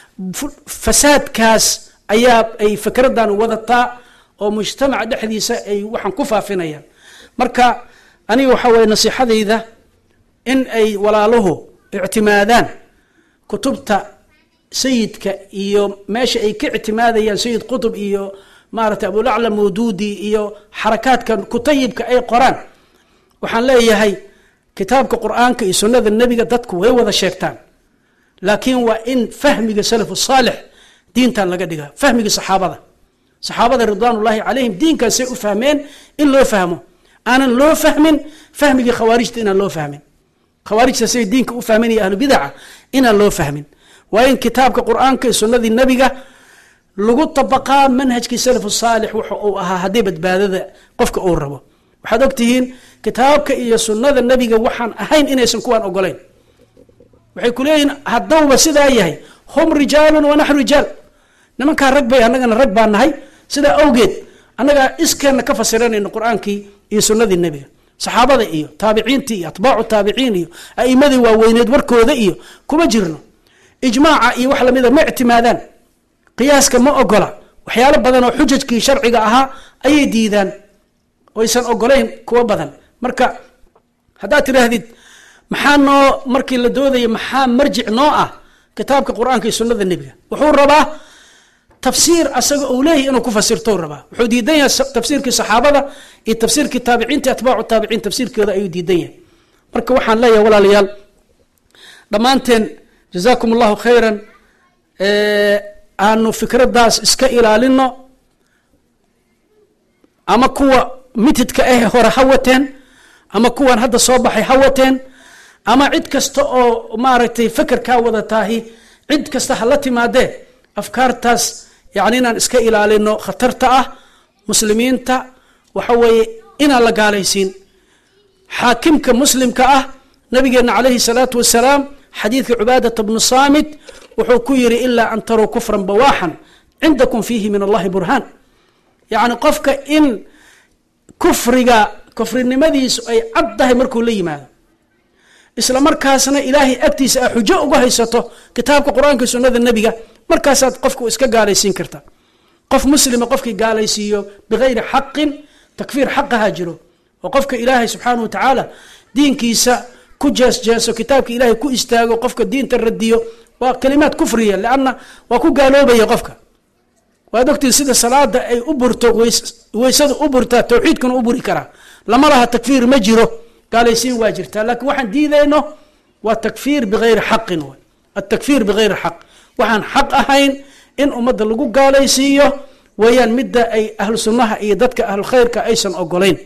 fasaadkaas ayaa ay fikradan wadataa oo mujtamaca dhexdiisa ay waxaan ku faafinayaan marka aniga waxaa weye nasiixadayda in ay walaaluhu ictimaadaan kutubta sayidka iyo meesha ay ka ictimaadayaan sayid qutub iyo maaragtay abulacla mawduudi iyo xarakaadka kutayibka ay qoraan waxaan leeyahay kitaabka qur-aanka iyo sunnada nebiga dadku way wada sheegtaan laakiin waa in fahmiga salafu saalix diintan laga dhigaa fahmiga saxaabada saxaabada ridwaanullaahi calayhim diinkaasay u fahmeen in loo fahmo aanan loo fahmin fahmigii khawaarijta inaan loo fahmin khawaarijta say diinka u fahmin iyo ahlu bidaca inaan loo fahmin waa in kitaabka qur-aanka iyo sunnadii nebiga lagu tabaqaa manhajkii salafu saalix wuxa uu ahaa haddii badbaadada qofka uu rabo waxaad ogtihiin kitaabka iyo sunnada nebiga waxaan ahayn inaysan kuwaan ogolayn waxay ku leeyihin haddowba sidaa yahay hum rijaalun wa naxnu rijaal nimankaa rag bay annagana rag baa nahay sidaa awgeed annagaa iskeenna ka fasiranayno qur-aankii iyo sunnadii nebiga saxaabada iyo taabiciintii iyo atbaacu taabiciin iyo a'imadii waaweyneed warkooda iyo kuma jirno ijmaaca iyo wax lamida ma ictimaadaan qiyaaska ma ogola waxyaalo badan oo xujajkii sharciga ahaa ayay diidaan oysan ogolayn kuwo badan marka haddaad tidhaahdid maxaa noo markii la doodaya maxaa marjic noo ah kitaabka qur-aanka iyo sunnada nebiga wuxuu rabaa tafsiir asaga uu leeyahy inuu ku fasirto rabaa wuxuu diidan yahay tafsiirkii saxaabada iyo tafsiirkii taabiciinta atbaacu taabiciin tafsiirkooda ayuu diidan yahay marka waxaan leeyahay walaalayaal dhammaanteen jazaakum allahu khayran aanu fikradaas iska ilaalino ama kuwa mitidka ah hore ha wateen ama kuwan hadda soo baxay ha wateen ama cid kasta oo maaragtay fekerkaa wadataahi cid kasta hala timaadee afkaartaas yani inaan iska ilaalino khatarta ah muslimiinta waxa weeye inaan la gaalaysiin xaakimka muslimka ah nabigeena calayhi salaatu wasalaam xadiidka cubaadata bnu saamit wuxuu ku yiri ilaa an taruu kufran bawaaxan cindakum fiihi min allahi burhaan yacni qofka in kufriga kufrinimadiisu ay cad tahay markuu la yimaado isla markaasna ilaahay agtiisa a xujo uga haysato kitaabka qur-aanka sunnada nebiga markaasaad qofku iska gaalaysiin karta qof muslima qofkii gaalaysiiyo bigayri xaqin takfiir xaqaha jiro oo qofka ilaahay subxaana wa tacaala diinkiisa ku jeesjeeso kitaabka ilaahay ku istaago qofka diinta radiyo waa kalimaad kufriya lanna waa ku gaaloobaya qofka waad ogtii sida salaada ay u burto weysada u burtaa tawxiidkuna u buri karaa lama laha takfiir ma jiro gaalaysiin waa jirtaa laakiin waxaan diidayno waa takfiir bigayri xaqin w atakfiir bigayri xaq waxaan xaq ahayn in ummadda lagu gaalaysiiyo weeyaan midda ay ahlu sunnaha iyo dadka ahlu khayrka aysan ogolayn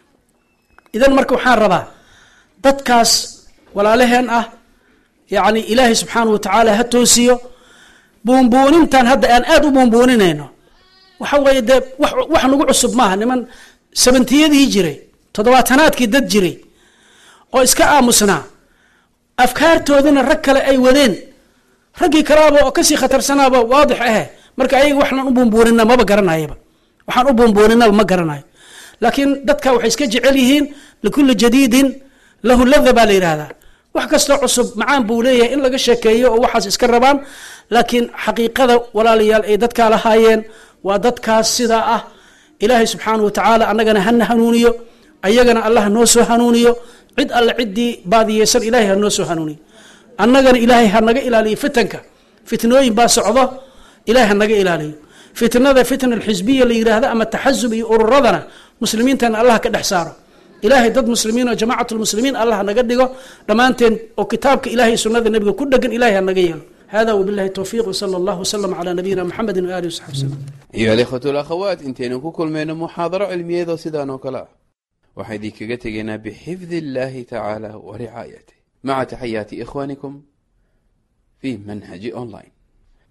idan marka waxaan rabaa dadkaas walaalaheen ah yacni ilaahay subxaana wa tacaala ha toosiyo buunbuunintan hadda aan aada u buunbuuninayno waxa weeye dee wax nagu cusub maaha niman sabantiyadii jiray toddobaatanaadkii dad jiray oo iska aamusnaa afkaartoodina rag kale ay wadeen raggii kalaaba oo kasii khatarsanaaba waadix ahe marka ayaga waxaan u buunbuunina maba garanayaba waxaan u buunbuuninaba ma garanayo laakiin dadka waxay iska jecel yihiin likulli jadiidin lahu lada baa la yidhaahdaa wax kastoo cusub macaan buu leeyahay in laga sheekeeyo oo waxaas iska rabaan laakiin xaqiiqada walaalayaal ay dadkaa lahaayeen waa dadkaas sidaa ah ilaahay subxaana wa tacaala annagana hana hanuuniyo ayagana allah noo soo hanuuniyo cid alle ciddii baadiyeysan ilaahay ha noo soo hanuuniyo annagana ilaahay ha naga ilaaliyo fitanka fitnooyin baa socdo ilahay ha naga ilaaliyo fitnada fitna alxisbiya la yidhaahdo ama taxasub iyo ururadana muslimiintana allah ka dhex saaro ilaahay dad muslimiin oo jamacat lmuslimiin allah naga dhigo dhammaanteen oo kitaabka ilahay sunnada nebiga ku dhegan ilahay ha naga yeelo hada wabilahi towfiiq wsala allah wslm calaa nabiyina muxamedi waalihi wsaxbi wslm ayuha alikhwatu alakhawaat intaynu ku kulmayno muxaadaro cilmiyeedoo sidaan oo kale ah waxaan idinkaga tegaynaa bixifdi illahi tacaala wa ricaayatih maca taxayaati ikhwanikum fi manhaji online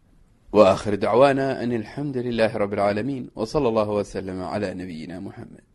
wa akhir dacwaana an alxamdu lilahi rabi alcaalamiin w sala allahu wslama cla nabiyina muxamed